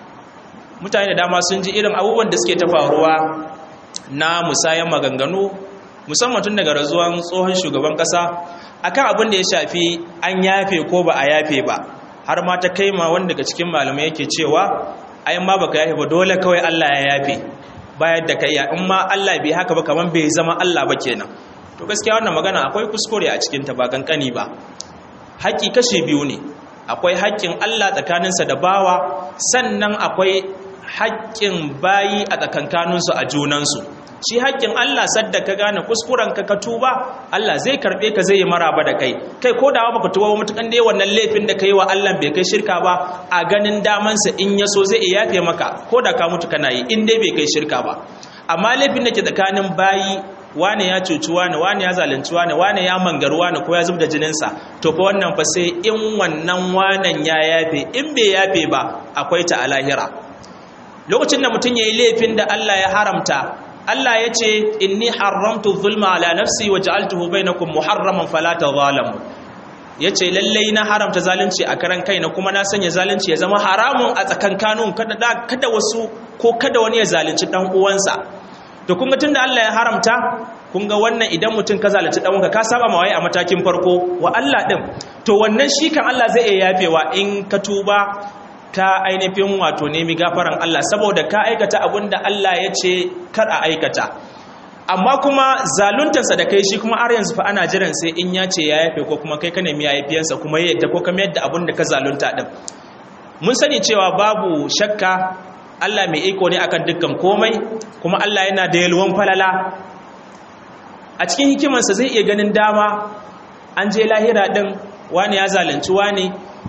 mutane da dama sun ji irin abubuwan da suke ta faruwa na musayan maganganu musamman tun daga razuwan tsohon shugaban kasa akan abin da ya shafi an yafe ko ba a yafe ba har ma ta kai ma wanda daga cikin malamai yake cewa ayin ma baka yafe ba dole kawai Allah ya yafe bayar da kai in ma Allah bai haka ba kaman bai zama Allah ba kenan to gaskiya wannan magana akwai kuskure a cikin ta ba kankani ba haƙi kashe biyu ne akwai haƙƙin Allah tsakaninsa da bawa sannan akwai haƙƙin bayi a tsakankaninsu a junansu shi haƙƙin Allah sadda ka gane kuskuren ka ka tuba Allah zai karɓe ka zai yi maraba da kai kai ko da baka tuba ba mutukan dai wannan laifin da kai wa Allah bai kai shirka ba a ganin damansa in ya so zai iya yafe maka ko da ka mutu kana yi in dai bai kai shirka ba amma laifin da ke tsakanin bayi wane ya cuci wane wane ya zalunci wane wane ya mangaru wane ko ya zub da jininsa to fa wannan fa sai in wannan wanan ya yafe in bai yafe ba akwai ta a lahira lokacin da mutum ya yi laifin da Allah ya haramta Allah ya ce inni haramtu zulma ala nafsi wa ja'altuhu bainakum muharraman fala tadhalamu yace lallai na haramta zalunci a karan kaina kuma na sanya zalunci ya zama haramun a tsakankanin kada kada wasu ko kada wani ya zalunci dan uwansa to kun ga tunda Allah ya haramta kun ga wannan idan mutum ka zalunci dan uwanka ka saba ma waye a matakin farko wa Allah din to wannan shi kan Allah zai iya yafewa in ka tuba ka ainihin wato nemi gafaran Allah saboda ka aikata abin da Allah ya ce kar a aikata amma kuma zaluntarsa da kai shi kuma har yanzu fa ana jiran sai in ya ce ya yafe ko kuma kai ka nemi yafiyansa kuma ya yadda ko ka mayar da abin da ka zalunta din mun sani cewa babu shakka Allah mai iko ne akan dukkan komai kuma Allah yana da yalwan falala a cikin hikimarsa zai iya ganin dama an je lahira din wani ya zalunci wani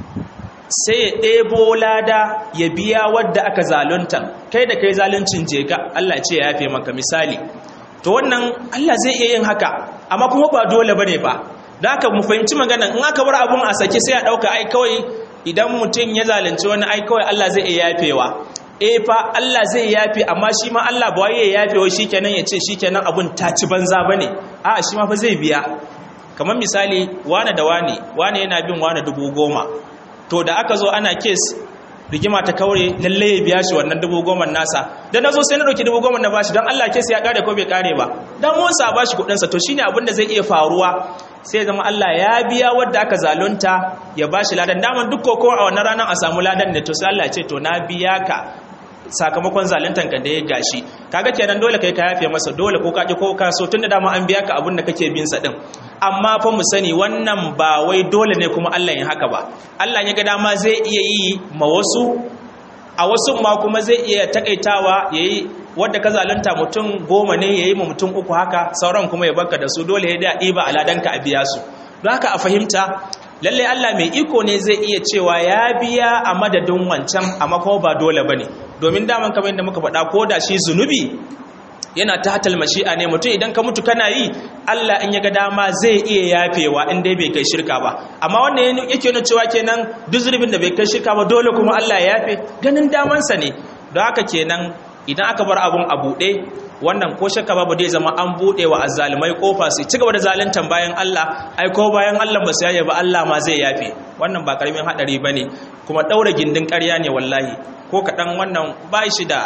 sai ya ɗebo lada ya biya wadda aka zalunta kai da kai zaluncin je ka Allah ce ya yafe maka misali to wannan Allah zai iya yin haka amma kuma ba dole bane ba da haka mu fahimci maganan in aka bar abun a sake sai a ɗauka ai kawai idan mutum ya zalunci wani ai kawai Allah zai iya yafewa eh fa Allah zai yafe amma shi ma Allah ba wai ya yafe wa shikenan ya ce shikenan abun ta ci banza bane a'a shi ma fa zai biya kamar misali wane da wane wane yana bin wane dubu goma to da aka zo ana kes rigima ta kaure lalle ya biya shi wannan dubu goma nasa da na zo sai na ɗauki dubu goma na bashi don Allah kes ya kare ko bai kare ba dan wansa ba shi kuɗinsa to shine abin da zai iya faruwa sai zama Allah ya biya wadda aka zalunta ya bashi ladan daman duk koko a wannan ranar a samu ladan ne to sai Allah ya ce to na biya ka sakamakon zaluntan ka da ya gashi kaga kenan dole kai ka yafe masa dole ko ka ki ko ka so tunda dama an biya ka abin da kake bin sa din amma fa mu sani wannan ba wai dole ne kuma Allah ya haka ba Allah ya ga dama zai iya yi ma wasu a wasu ma kuma zai iya takaitawa yayi wanda ka zalunta mutum goma ne yayi ma mutum uku haka sauran kuma ya barka da su dole ya da ɗiba aladanka a biya su don haka a fahimta lalle Allah mai iko ne zai iya cewa ya biya a madadin wancan amma kuma ba dole bane domin daman kamar yadda muka faɗa ko da shi zunubi yana ta hatal mashi'a ne mutum idan ka mutu kana yi Allah in ya ga dama zai iya yafewa in dai bai kai shirka ba amma wannan yake nuna cewa kenan duk zunubin da bai kai shirka ba dole kuma Allah ya yafe ganin damansa ne don haka kenan idan aka bar abun a buɗe wannan ko shakka babu dai zama an buɗe wa azzalumai kofa su ci gaba da zaluntan bayan Allah ai ko bayan Allah ba su yaye ba Allah ma zai yafe wannan ba karamin hadari bane kuma daura gindin ƙarya ne wallahi ko kaɗan wannan ba shi da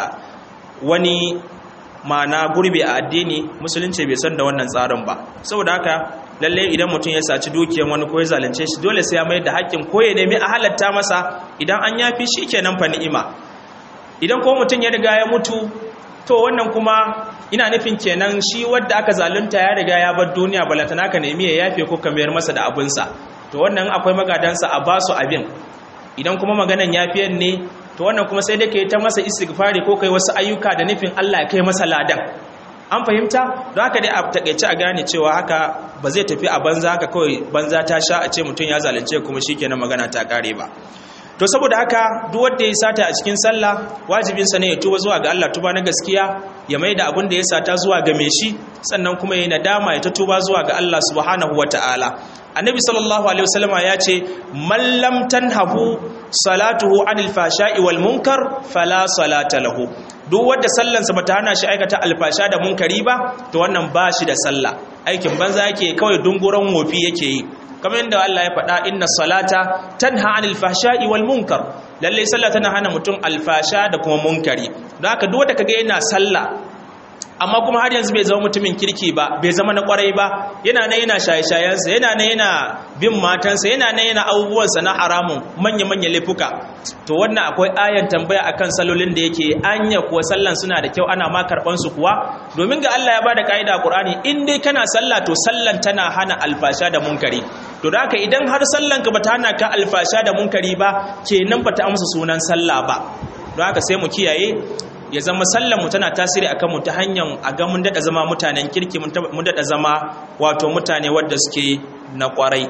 wani ma'ana gurbi a addini musulunci bai san da wannan tsarin ba saboda haka lalle idan mutum ya saci dukiyar wani ko ya zalunce shi dole sai ya mai da haƙƙin ko ya nemi a halatta masa idan an yafi shi kenan fa ni'ima idan ko mutum ya riga ya mutu to wannan kuma ina nufin kenan shi wadda aka zalunta ya riga ya bar duniya balatana ka nemi ya yafe ko ka mayar masa da abinsa to wannan akwai magadansa a basu abin idan kuma maganan yafiyan ne to wannan kuma sai dai ka yi ta masa istighfari ko kai wasu ayyuka da nufin Allah ya kai masa ladan an fahimta don haka dai a takaice a gane cewa haka ba zai tafi a banza haka kawai banza ta sha a ce mutum ya zalunce kuma shikenan magana ta kare ba to saboda haka duk wanda ya sata a cikin sallah wajibinsa ne ya tuba zuwa ga Allah tuba na gaskiya ya maida abin da ya sata zuwa ga mai shi sannan kuma ya nadama ya ta tuba zuwa ga Allah subhanahu wataala annabi sallallahu alaihi wasallama ya ce man lam tanhahu salatuhu anil fashai wal munkar fala salata lahu duk wanda sallansa bata hana shi aikata alfasha da munkari ba to wannan ba shi da sallah aikin banza yake kawai dunguran wofi yake yi kamar yadda Allah ya faɗa inna salata tanha anil fahsha'i wal munkar lalle sallah tana hana mutum alfasha da kuma munkari don haka duk wanda kaga yana sallah amma kuma har yanzu bai zama mutumin kirki ba bai zama na kwarai ba yana nan yana shaye-shayensa yana nan yana bin matansa yana nan yana abubuwansa na haramun manya-manya laifuka to wannan akwai ayan tambaya akan salolin da yake anya kuwa sallan suna da kyau ana ma karban su kuwa domin ga Allah ya bada kaida a Qur'ani in dai kana sallah to sallan tana hana alfasha da munkari to da haka idan har sallan ka bata hana ka alfasha da munkari ba kenan bata amsa sunan sallah ba don haka sai mu kiyaye ya zama sallan mu tana tasiri akan mu ta hanyar a ga mun dada zama mutanen kirki mun dada zama wato mutane wadda suke na kwarai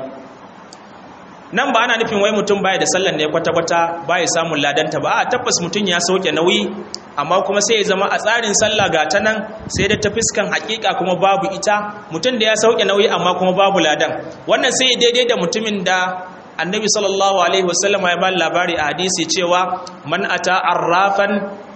nan ba ana nufin wai mutum baya da sallan ne kwata-kwata baya samun ladanta ba a tabbas mutum ya sauke nauyi amma kuma sai ya zama a tsarin sallah ga ta nan sai da ta fiskan hakika kuma babu ita mutum da ya sauke nauyi amma kuma babu ladan wannan sai daidai da mutumin da annabi sallallahu alaihi wasallam ya ba labari a hadisi cewa man ata arrafan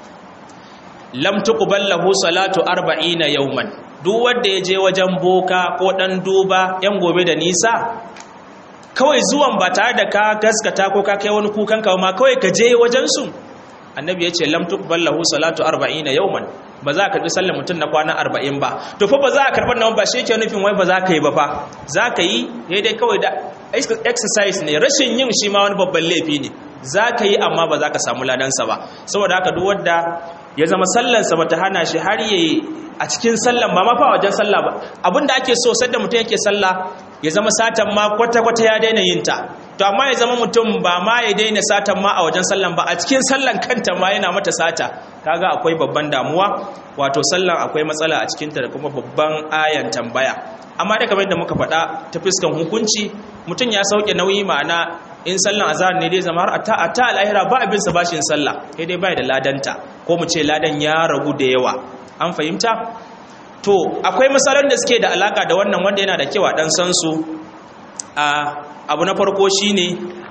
lam tuqbal lahu salatu 40 yawman duk wanda ya je wajen boka ko dan duba yan gobe da nisa kawai zuwan ba tare da ka gaskata ko ka kai wani kukan ka ma kawai ka je wajen su annabi yace lam tuqbal lahu salatu 40 yawman ba za ka karbi sallar mutum na kwana 40 ba to fa ba za ka karban nan ba shi yake nufin wai ba za ka yi ba fa za ka yi dai kawai da exercise ne rashin yin shi ma wani babban laifi ne za ka yi amma ba za ka samu ladansa ba saboda haka duk wanda ya zama sallansa ba ta hana shi har yayi a cikin sallan ba ma fa wajen sallah ba abinda ake so sadda mutum yake sallah ya zama satan ma kwata-kwata ya daina yin ta to amma ya zama mutum ba ma ya daina satan ma a wajen sallan ba a cikin sallan kanta ma yana mata sata kaga akwai babban damuwa wato sallan akwai matsala a cikinta da kuma babban ayan tambaya amma da kamar yadda muka faɗa ta fuskan hukunci mutum ya sauke nauyi ma'ana in sallan azhar ne dai zama har a ta al'ahira ba abin sa bashin sallah sai dai bai da ladanta ko mu ce ladan ya ragu da yawa an fahimta to akwai misalan da suke da alaka da wannan wanda yana da kyau a dan san su a abu na farko shine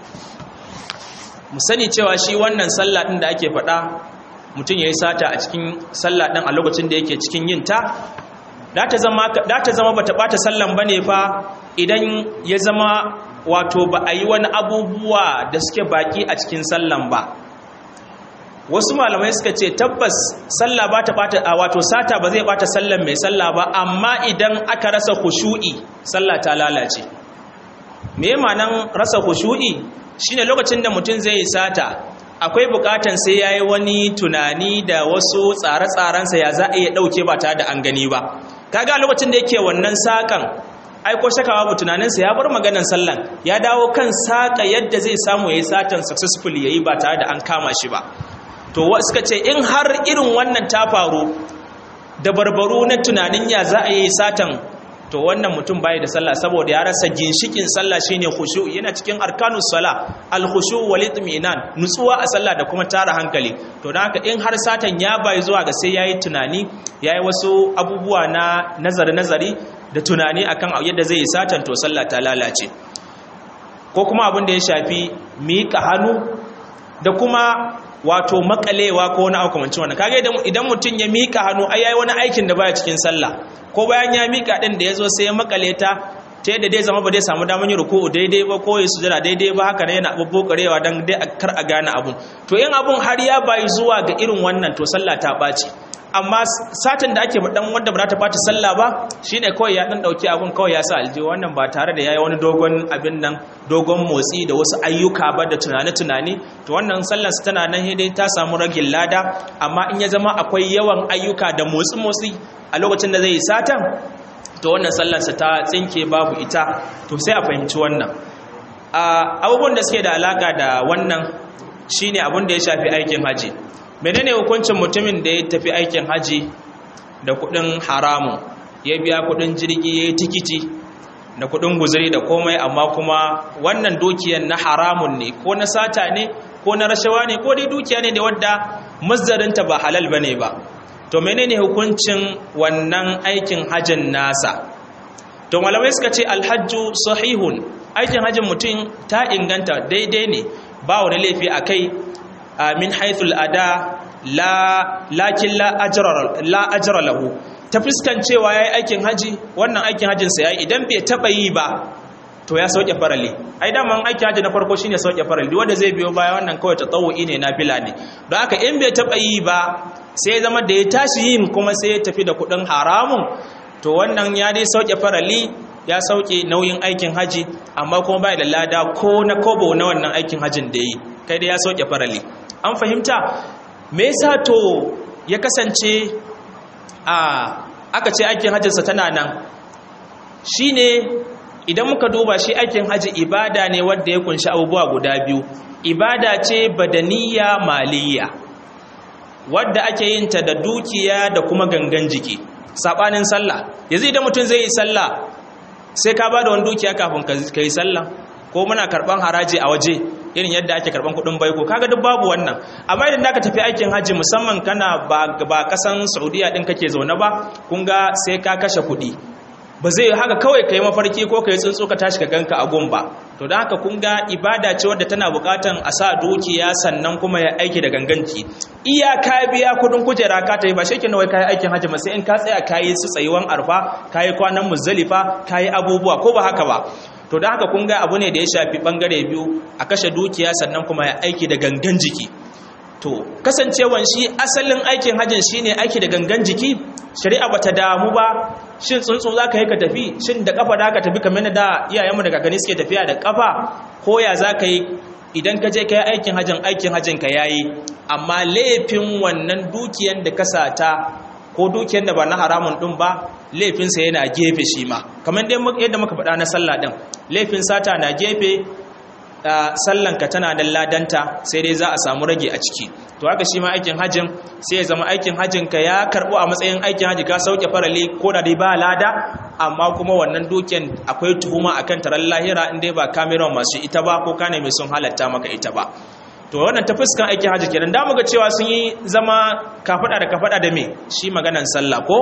mu sani cewa shi wannan sallah din da ake faɗa mutum ya yi sata a cikin sallah din a lokacin da yake cikin yin ta da ta zama ba ta ɓata sallan ba ne fa idan ya zama wato ba a yi wani abubuwa da suke baki a cikin sallan ba wasu malamai suka ce tabbas sallah ba ta ɓata a wato sata ba zai ɓata sallan mai sallah ba amma idan aka rasa kushu'i sallah ta lalace me ma'anan rasa kushu'i shine lokacin da mutum zai yi sata akwai bukatan sai ya yi wani tunani da wasu tsare-tsarensa ya za a iya ɗauke ba tare da an gani ba kaga lokacin da yake wannan sakan aiko shakawa bu tunaninsa ya bar maganan sallan ya dawo kan saka yadda zai samu ya yi satan successful ya yi ba tare da an kama shi ba to suka ce in har irin wannan ta faru da barbaru na tunanin ya za a yi satan to wannan mutum bai da sallah saboda ya rasa ginshikin sallah shine khushu yana cikin arkanus sala al khushu wal itminan nutsuwa a sallah da kuma tara hankali to dan haka in har satan ya bai zuwa ga sai yayi tunani yayi wasu abubuwa na nazari nazari da tunani akan yadda zai yi satan to sallah ta lalace ko kuma abin da ya shafi miƙa hannu da kuma wato makalewa ko wani abu kamancin wannan kage idan mutum ya mika hannu ai yayi wani aikin da baya cikin sallah ko bayan ya mika din da yazo sai ya makale ta ta yadda dai zama ba zai samu damar yin ruku'u daidai ba ko ya sujada daidai ba haka ne yana bubbukarewa dan dai kar a gane abun to in abun har ya bayi zuwa ga irin wannan to sallah ta baci amma satin da ake dan wanda ba za ta bata sallah ba shine kawai ya dan dauki abun kawai ya sa aljihu wannan ba tare da yayi wani dogon abin nan dogon motsi da wasu ayyuka ba da tunane tunani to wannan sallar sa tana nan dai ta samu ragin lada amma in ya zama akwai yawan ayyuka da motsi motsi a lokacin da zai yi satan to wannan sallar sa ta tsinke babu ita to sai a fahimci wannan abubuwan da suke da alaka da wannan shine abin da ya shafi aikin haji menene hukuncin mutumin da ya tafi aikin haji da kudin haramun ya biya kudin jirgi ya yi tikiti da kudin guzuri da komai amma kuma wannan dukiyar na haramun ne ko na sata ne ko na rashawa ne ko dai dukiya ne da wadda mazdarinta ba halal ba ne ba to menene hukuncin wannan aikin hajjin nasa to malamai suka ce alhajju sahihun aikin hajjin mutum ta inganta daidai ne ba wani laifi a kai min haithul ada la lakin la ajra la ajra lahu ta fuskan cewa yayi aikin haji wannan aikin hajin sa yayi idan bai taba yi ba to ya sauke farali ai da man aikin haji na farko shine sauke farali wanda zai biyo baya wannan kawai tatawu'i ne nafila ne don haka in bai taba yi ba sai zama da ya tashi yin kuma sai ya tafi da kudin haramun to wannan ya dai sauke farali ya sauke nauyin aikin haji amma kuma bai da lada ko na kobo na wannan aikin hajin da yi kai dai ya sauke farali an fahimta me yasa to ya kasance a aka ce aikin hajjinsa tana nan shine idan muka duba shi aikin hajji ibada ne wanda ya kunshi abubuwa guda biyu ibada ce badaniya maliya wadda ake yin ta da dukiya da kuma gangan jiki sabanin sallah yanzu idan mutum zai yi sallah sai ka ba da wani dukiya kafin ka yi sallah ko muna karban haraji a waje irin yadda ake karban kudin baiko kaga duk babu wannan amma idan zaka tafi aikin haji musamman kana ba ba kasan Saudiya din kake zaune ba kun ga sai ka kashe kudi ba zai haka kawai kai mafarki ko kai tsuntsu ka tashi ka ganka a gun ba to dan haka kun ga ibada ce wadda tana bukatan a sa dukiya sannan kuma ya aiki da ganganci iya ka biya kudin kujera ka tayi ba shekin wai kai aikin haji ba sai in ka tsaya kayi su tsayuwan arfa kayi kwanan muzdalifa kayi abubuwa ko ba haka ba to da haka kun ga abu ne da ya shafi bangare biyu a kashe dukiya sannan kuma ya aiki da gangan jiki to kasancewan shi asalin aikin hajjin shine aiki da gangan jiki shari'a bata damu ba shin tsuntsu zaka yi ka tafi shin da kafa da ka tafi kamar da iyayenmu da kakanni suke tafiya da kafa ko ya zaka yi idan ka je ka yi aikin hajjin aikin hajjin ka yayi amma laifin wannan dukiyan da ka sata ko dukiyar da ba na haramun ɗin ba laifinsa yana gefe shi ma kamar yadda muka faɗa na sallah ɗin laifin sata na gefe sallanka tana da ladanta sai dai za a samu rage a ciki to haka shi ma aikin hajjin sai ya zama aikin hajjin ka ya karbo a matsayin aikin hajji ka sauke farali ko da dai ba lada amma kuma wannan dukiyan akwai tuhuma akan taron lahira in dai ba kameron masu ita ba ko kane mai sun halatta maka ita ba to wannan ta fuskan aikin hajji kenan da muga cewa sun yi zama kafada da kafada da me shi maganan sallah ko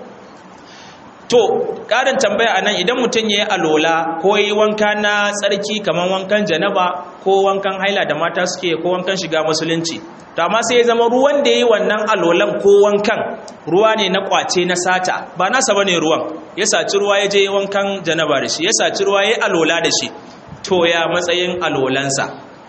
to ƙarin tambaya a nan idan mutum ya yi alola ko yi wanka na tsarki kamar wankan janaba ko wankan haila da mata suke ko wankan shiga musulunci to amma sai ya zama ruwan da ya yi wannan alolan ko wankan ruwa ne na kwace na sata ba nasa ba ne ruwan ya saci ruwa ya je wankan janaba da shi ya saci ruwa ya yi alola da shi to ya matsayin alolansa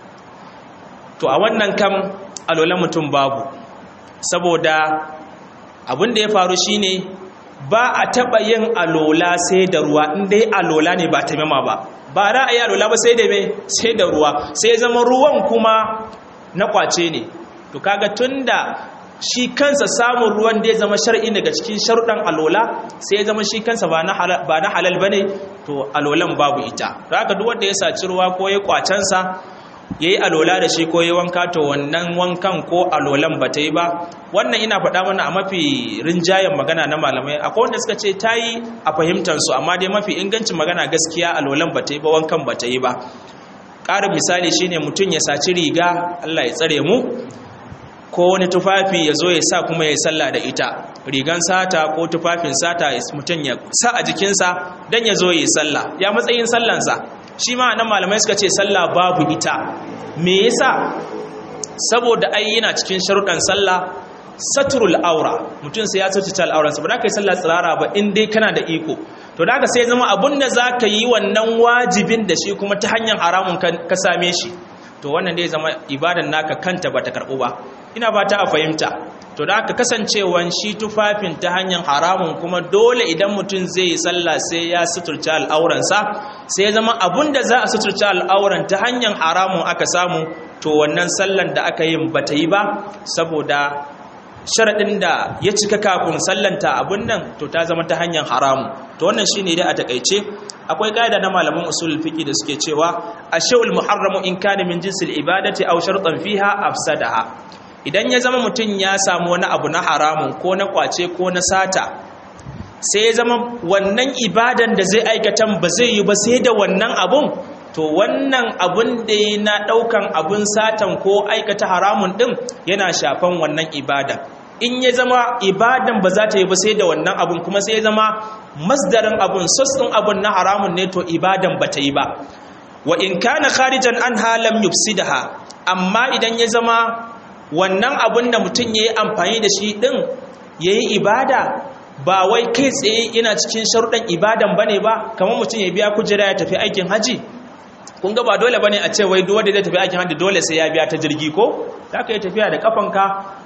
to a wannan kam alolan mutum babu saboda abin da ya faru shine ba a taɓa yin alola sai da ruwa dai alola ne ba taimama ba ba za a yi alola ba sai da me sai da ruwa sai zama ruwan kuma na kwace ne to kaga tunda shi kansa samun ruwan da ya zama shar'i daga cikin sharuɗan alola sai ya zama shi kansa ba na halal ba ne to alolan babu ita da haka duk wanda ya saci ruwa ko ya kwacensa ya yi alola da shi ko ya wanka to wannan wankan ko alolan ba ta yi ba wannan ina faɗa mana a mafi rinjayen magana na malamai akwai wanda suka ce ta yi a fahimtansu amma dai mafi ingancin magana gaskiya alolan ba ta yi ba wankan ba ta yi ba ƙarin misali shine mutum ya saci riga allah ya tsare mu ko wani tufafi ya zo ya sa kuma ya yi sallah da ita rigan sata ko tufafin sata mutum ya sa a jikinsa don ya zo ya yi sallah ya matsayin sallansa shi ma nan malamai suka ce sallah babu ita me yasa saboda ai yana cikin sharuɗan sallah saturul aura mutum sai ya sace al'auransa ba za ka yi sallah tsirara ba in dai kana da iko to da haka sai zama abun da za ka yi wannan wajibin da shi kuma ta hanyar haramun ka same shi to wannan dai zama ibadan naka kanta ba ta karɓu ba ina ba ta a fahimta to da aka kasancewan shi tufafin ta hanyar haramun kuma dole idan mutum zai yi sallah sai ya suturta al'auransa sai ya zama abun da za a suturta al'auran ta hanyar haramun aka samu to wannan sallan da aka yin bata yi ba saboda sharaɗin da ya cika kafin sallanta abun nan to ta zama ta hanyar haramu to wannan shine dai a takaice akwai ƙa'ida na malaman usul fiqi da suke cewa ashul muharramu in kana min jinsil ibadati aw shartan fiha afsadaha idan ya zama mutum ya samu wani abu na haramun ko na kwace ko na sata sai ya zama wannan ibadan da zai aikatan ba zai yi ba sai da wannan abun to wannan abun da ya na ɗaukan abun satan ko aikata haramun ɗin yana shafan wannan ibadan in ya zama ibadan ba za ta yi ba sai da wannan abun kuma sai ya zama masdarin abun sassun abun na haramun ne to ibadan ba ta yi ba wa in kana kharijan an halam yufsidaha amma idan ya zama wannan abun da mutum ya yi amfani da shi ɗin ya yi ibada ba wai kai tsaye yana cikin sharuɗan ibadan ba ne ba kamar mutum ya biya kujera ya tafi aikin haji kun ga ba dole ba ne a ce wai duwanda zai tafi aikin haji dole sai ya biya ta jirgi ko za ka yi tafiya da kafanka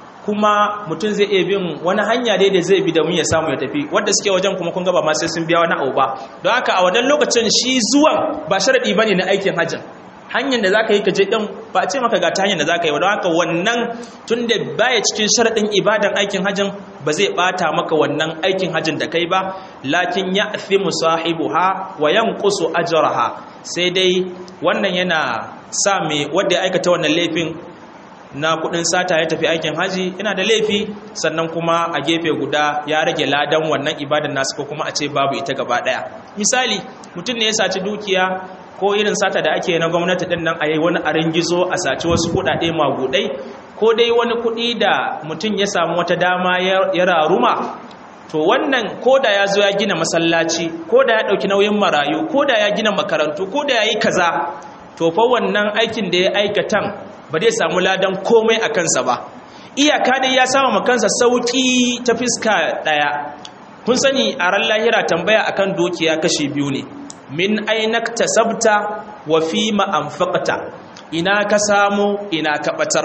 kuma mutum zai iya bin wani hanya dai da zai bi da mun ya samu ya tafi wadda suke wajen kuma kun ga ba ma sai sun biya wani abu ba don haka a wannan lokacin shi zuwan ba sharaɗi ba ne na aikin hajjin hanyar da za ka yi ka je ɗin ba a ce maka ga ta hanyar da za ka yi don haka wannan tun da baya cikin sharaɗin ibadan aikin hajjin ba zai ɓata maka wannan aikin hajjin da kai ba lakin ya fi musahibu ha wa yan kusu ajaraha sai dai wannan yana sa mai wadda ya aikata wannan laifin na kudin sata ya tafi aikin haji yana da laifi sannan kuma a gefe guda ya rage ladan wannan ibadan nasu ko kuma a ce babu ita gaba daya misali mutum ne ya saci dukiya ko irin sata da ake na gwamnati din nan a yi wani arin gizo a saci wasu kudade magudai ko dai wani kudi da mutum ya samu wata dama ya raruma to wannan ko da ya zo ya gina masallaci ko da ya ɗauki nauyin marayu ko da ya gina makarantu ko da ya yi kaza to fa wannan aikin da ya aikatan ba zai samu ladan komai a kansa ba iyaka dai ya samu kansa sauki ta fiska ɗaya kun sani a ran lahira tambaya akan dukiya kashi biyu ne min ainakta sabta wa fi ma'amfaqta ina ka samu ina ka batar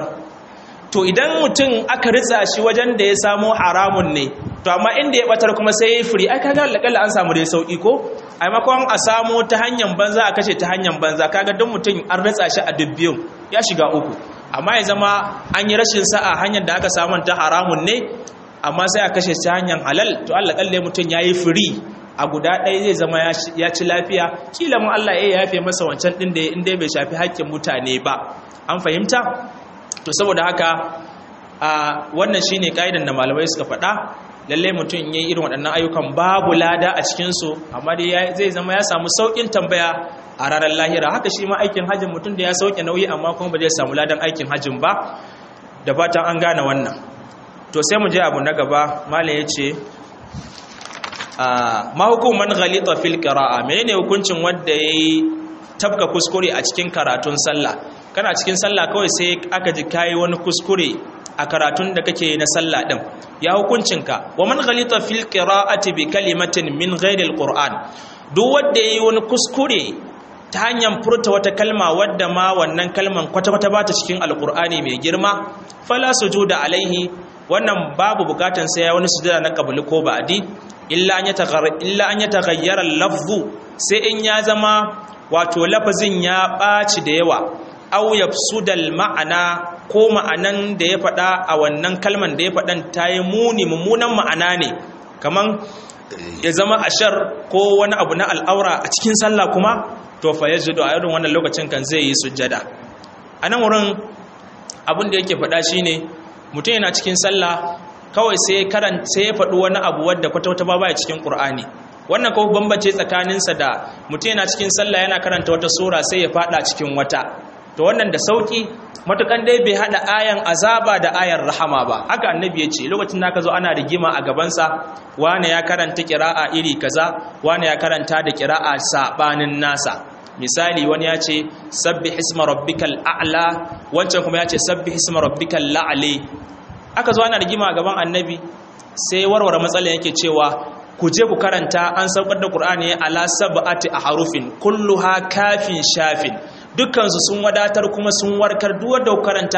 to idan mutum aka ritsa shi wajen da ya samu haramun ne to amma inda ya batar kuma sai ya yi firi ai kaga lakalla an samu dai sauki ko a maimakon a samu ta hanyar banza a kashe ta hanyar banza kaga don mutum an ritsa shi a dubbiyun ya shiga uku amma ya zama an yi rashin sa'a hanyar da aka samu ta haramun ne amma sai a kashe ta hanyar halal to Allah kalle mutum ya yi firi a guda ɗaya zai zama ya ci lafiya kila mun Allah ya yafe masa wancan ɗin da inda bai shafi haƙƙin mutane ba an fahimta to saboda haka a wannan shine kaidan da malamai suka faɗa lalle mutum yayi irin waɗannan ayyukan babu lada a cikin su amma dai zai zama ya samu saukin tambaya a ranar lahira haka shi ma aikin hajjin mutum da ya sauke nauyi amma kuma ba zai samu ladan aikin hajjin ba da fatan an gane wannan to sai mu je abu na gaba malam yace ma hukuman ghalita fil qira'a menene hukuncin wanda yayi tabka kuskure a cikin karatun sallah kana cikin sallah kawai sai aka ji kai wani kuskure a karatun da kake na sallah din ya hukuncinka wa man ghalita fil qira'ati bi kalimatin min ghairi alquran duk wanda yayi wani kuskure ta hanyar furta wata kalma wadda ma wannan kalman kwata-kwata ba ta cikin alqur'ani mai girma fala sujuda alaihi wannan babu bukatan sai ya wani sujada na qabli ko ba'di illa an yataghayyara lafzu sai in ya zama wato lafazin ya ɓaci da yawa au yafsudal ma'ana ko ma'anan da ya faɗa a wannan kalman da ya faɗan ta yi muni mummunan ma'ana ne kaman ya zama ashar ko wani abu na al'aura a cikin sallah kuma to fa yajudu a irin wannan lokacin kan zai yi sujjada a nan wurin abin da yake faɗa shine mutum yana cikin sallah kawai sai karan sai ya faɗi wani abu wadda kwata-kwata ba baya cikin Qur'ani wannan kawai bambance tsakaninsa da mutum yana cikin sallah yana karanta wata sura sai ya faɗa cikin wata to wannan da sauki matukan dai bai hada ayan azaba da ayan rahama ba haka annabi ya ce lokacin da ka zo ana rigima a gabansa wane ya karanta kira'a iri kaza wane ya karanta da kira'a sabanin nasa misali wani ya ce sabbi hisma rabbikal a'la wancan kuma ya ce sabbi hisma rabbikal la'ali aka zo ana rigima a gaban annabi sai warware matsalar yake cewa ku je ku karanta an saukar da qur'ani ala sab'ati ahrufin kulluha kafin shafin dukkansu sun wadatar kuma sun warkar duk wanda ku karanta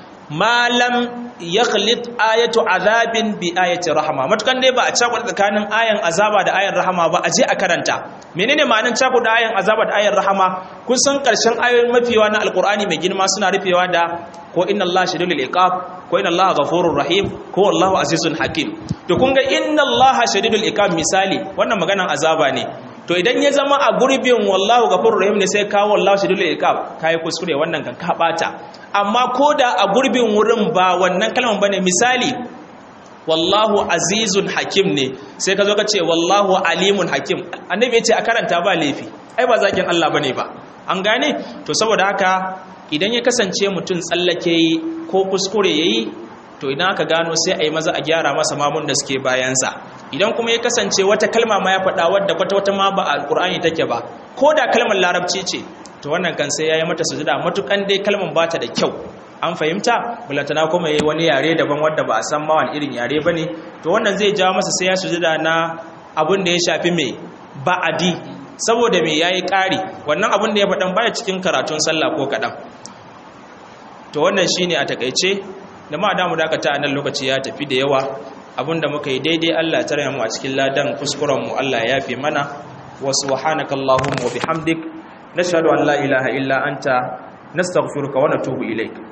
malam yakhlit ayatu azabin bi ayati rahama matukan dai ba a cakuɗa tsakanin ayan azaba da ayan rahama ba a je a karanta menene ma'anar cakuɗa ayan azaba da ayan rahama kun san ƙarshen ayoyin mafiyawa na alqur'ani mai girma suna rufewa da ko inna allaha shadidul iqab ko inna allaha ghafurur rahim ko wallahu azizun hakim to kun ga inna allaha shadidul iqab misali wannan maganan azaba ne to idan ya zama a gurbin wallahu ghafurur rahim ne sai kawo wallahu shadidul iqab kai kuskure wannan kan ka bata amma koda a gurbin wurin ba wannan kalman bane misali wallahu azizun hakim ne sai ka zo ka ce wallahu alimun hakim annabi ya ce a karanta ba laifi ai ba zakin Allah bane ba an gane to saboda haka idan ya kasance mutum tsallake yi ko kuskure yayi to idan aka gano sai a yi maza a gyara masa mamun da suke bayansa idan kuma ya kasance wata kalma ma ya faɗa wadda kwata-wata ma ba a alƙur'ani take ba ko da kalmar larabci ce to wannan kan sai ya yi mata sujuda matukan dai kalmar ba ta da kyau an fahimta bulatana kuma yi wani yare daban wadda ba a san ma wani irin yare ba ne to wannan zai jawo masa sai ya sujuda na abin da ya shafi mai ba'adi saboda mai ya yi ƙari wannan abin da ya faɗan baya cikin karatun sallah ko kaɗan to wannan shine a takaice da ma damu dakata a nan lokaci ya tafi da yawa abinda muka yi daidai Allah tare mu a cikin ladan kuskuren mu Allah ya yafe mana wa subhanakallahumma wa bihamdik nashhadu an la ilaha illa anta nastaghfiruka wa natubu ilaik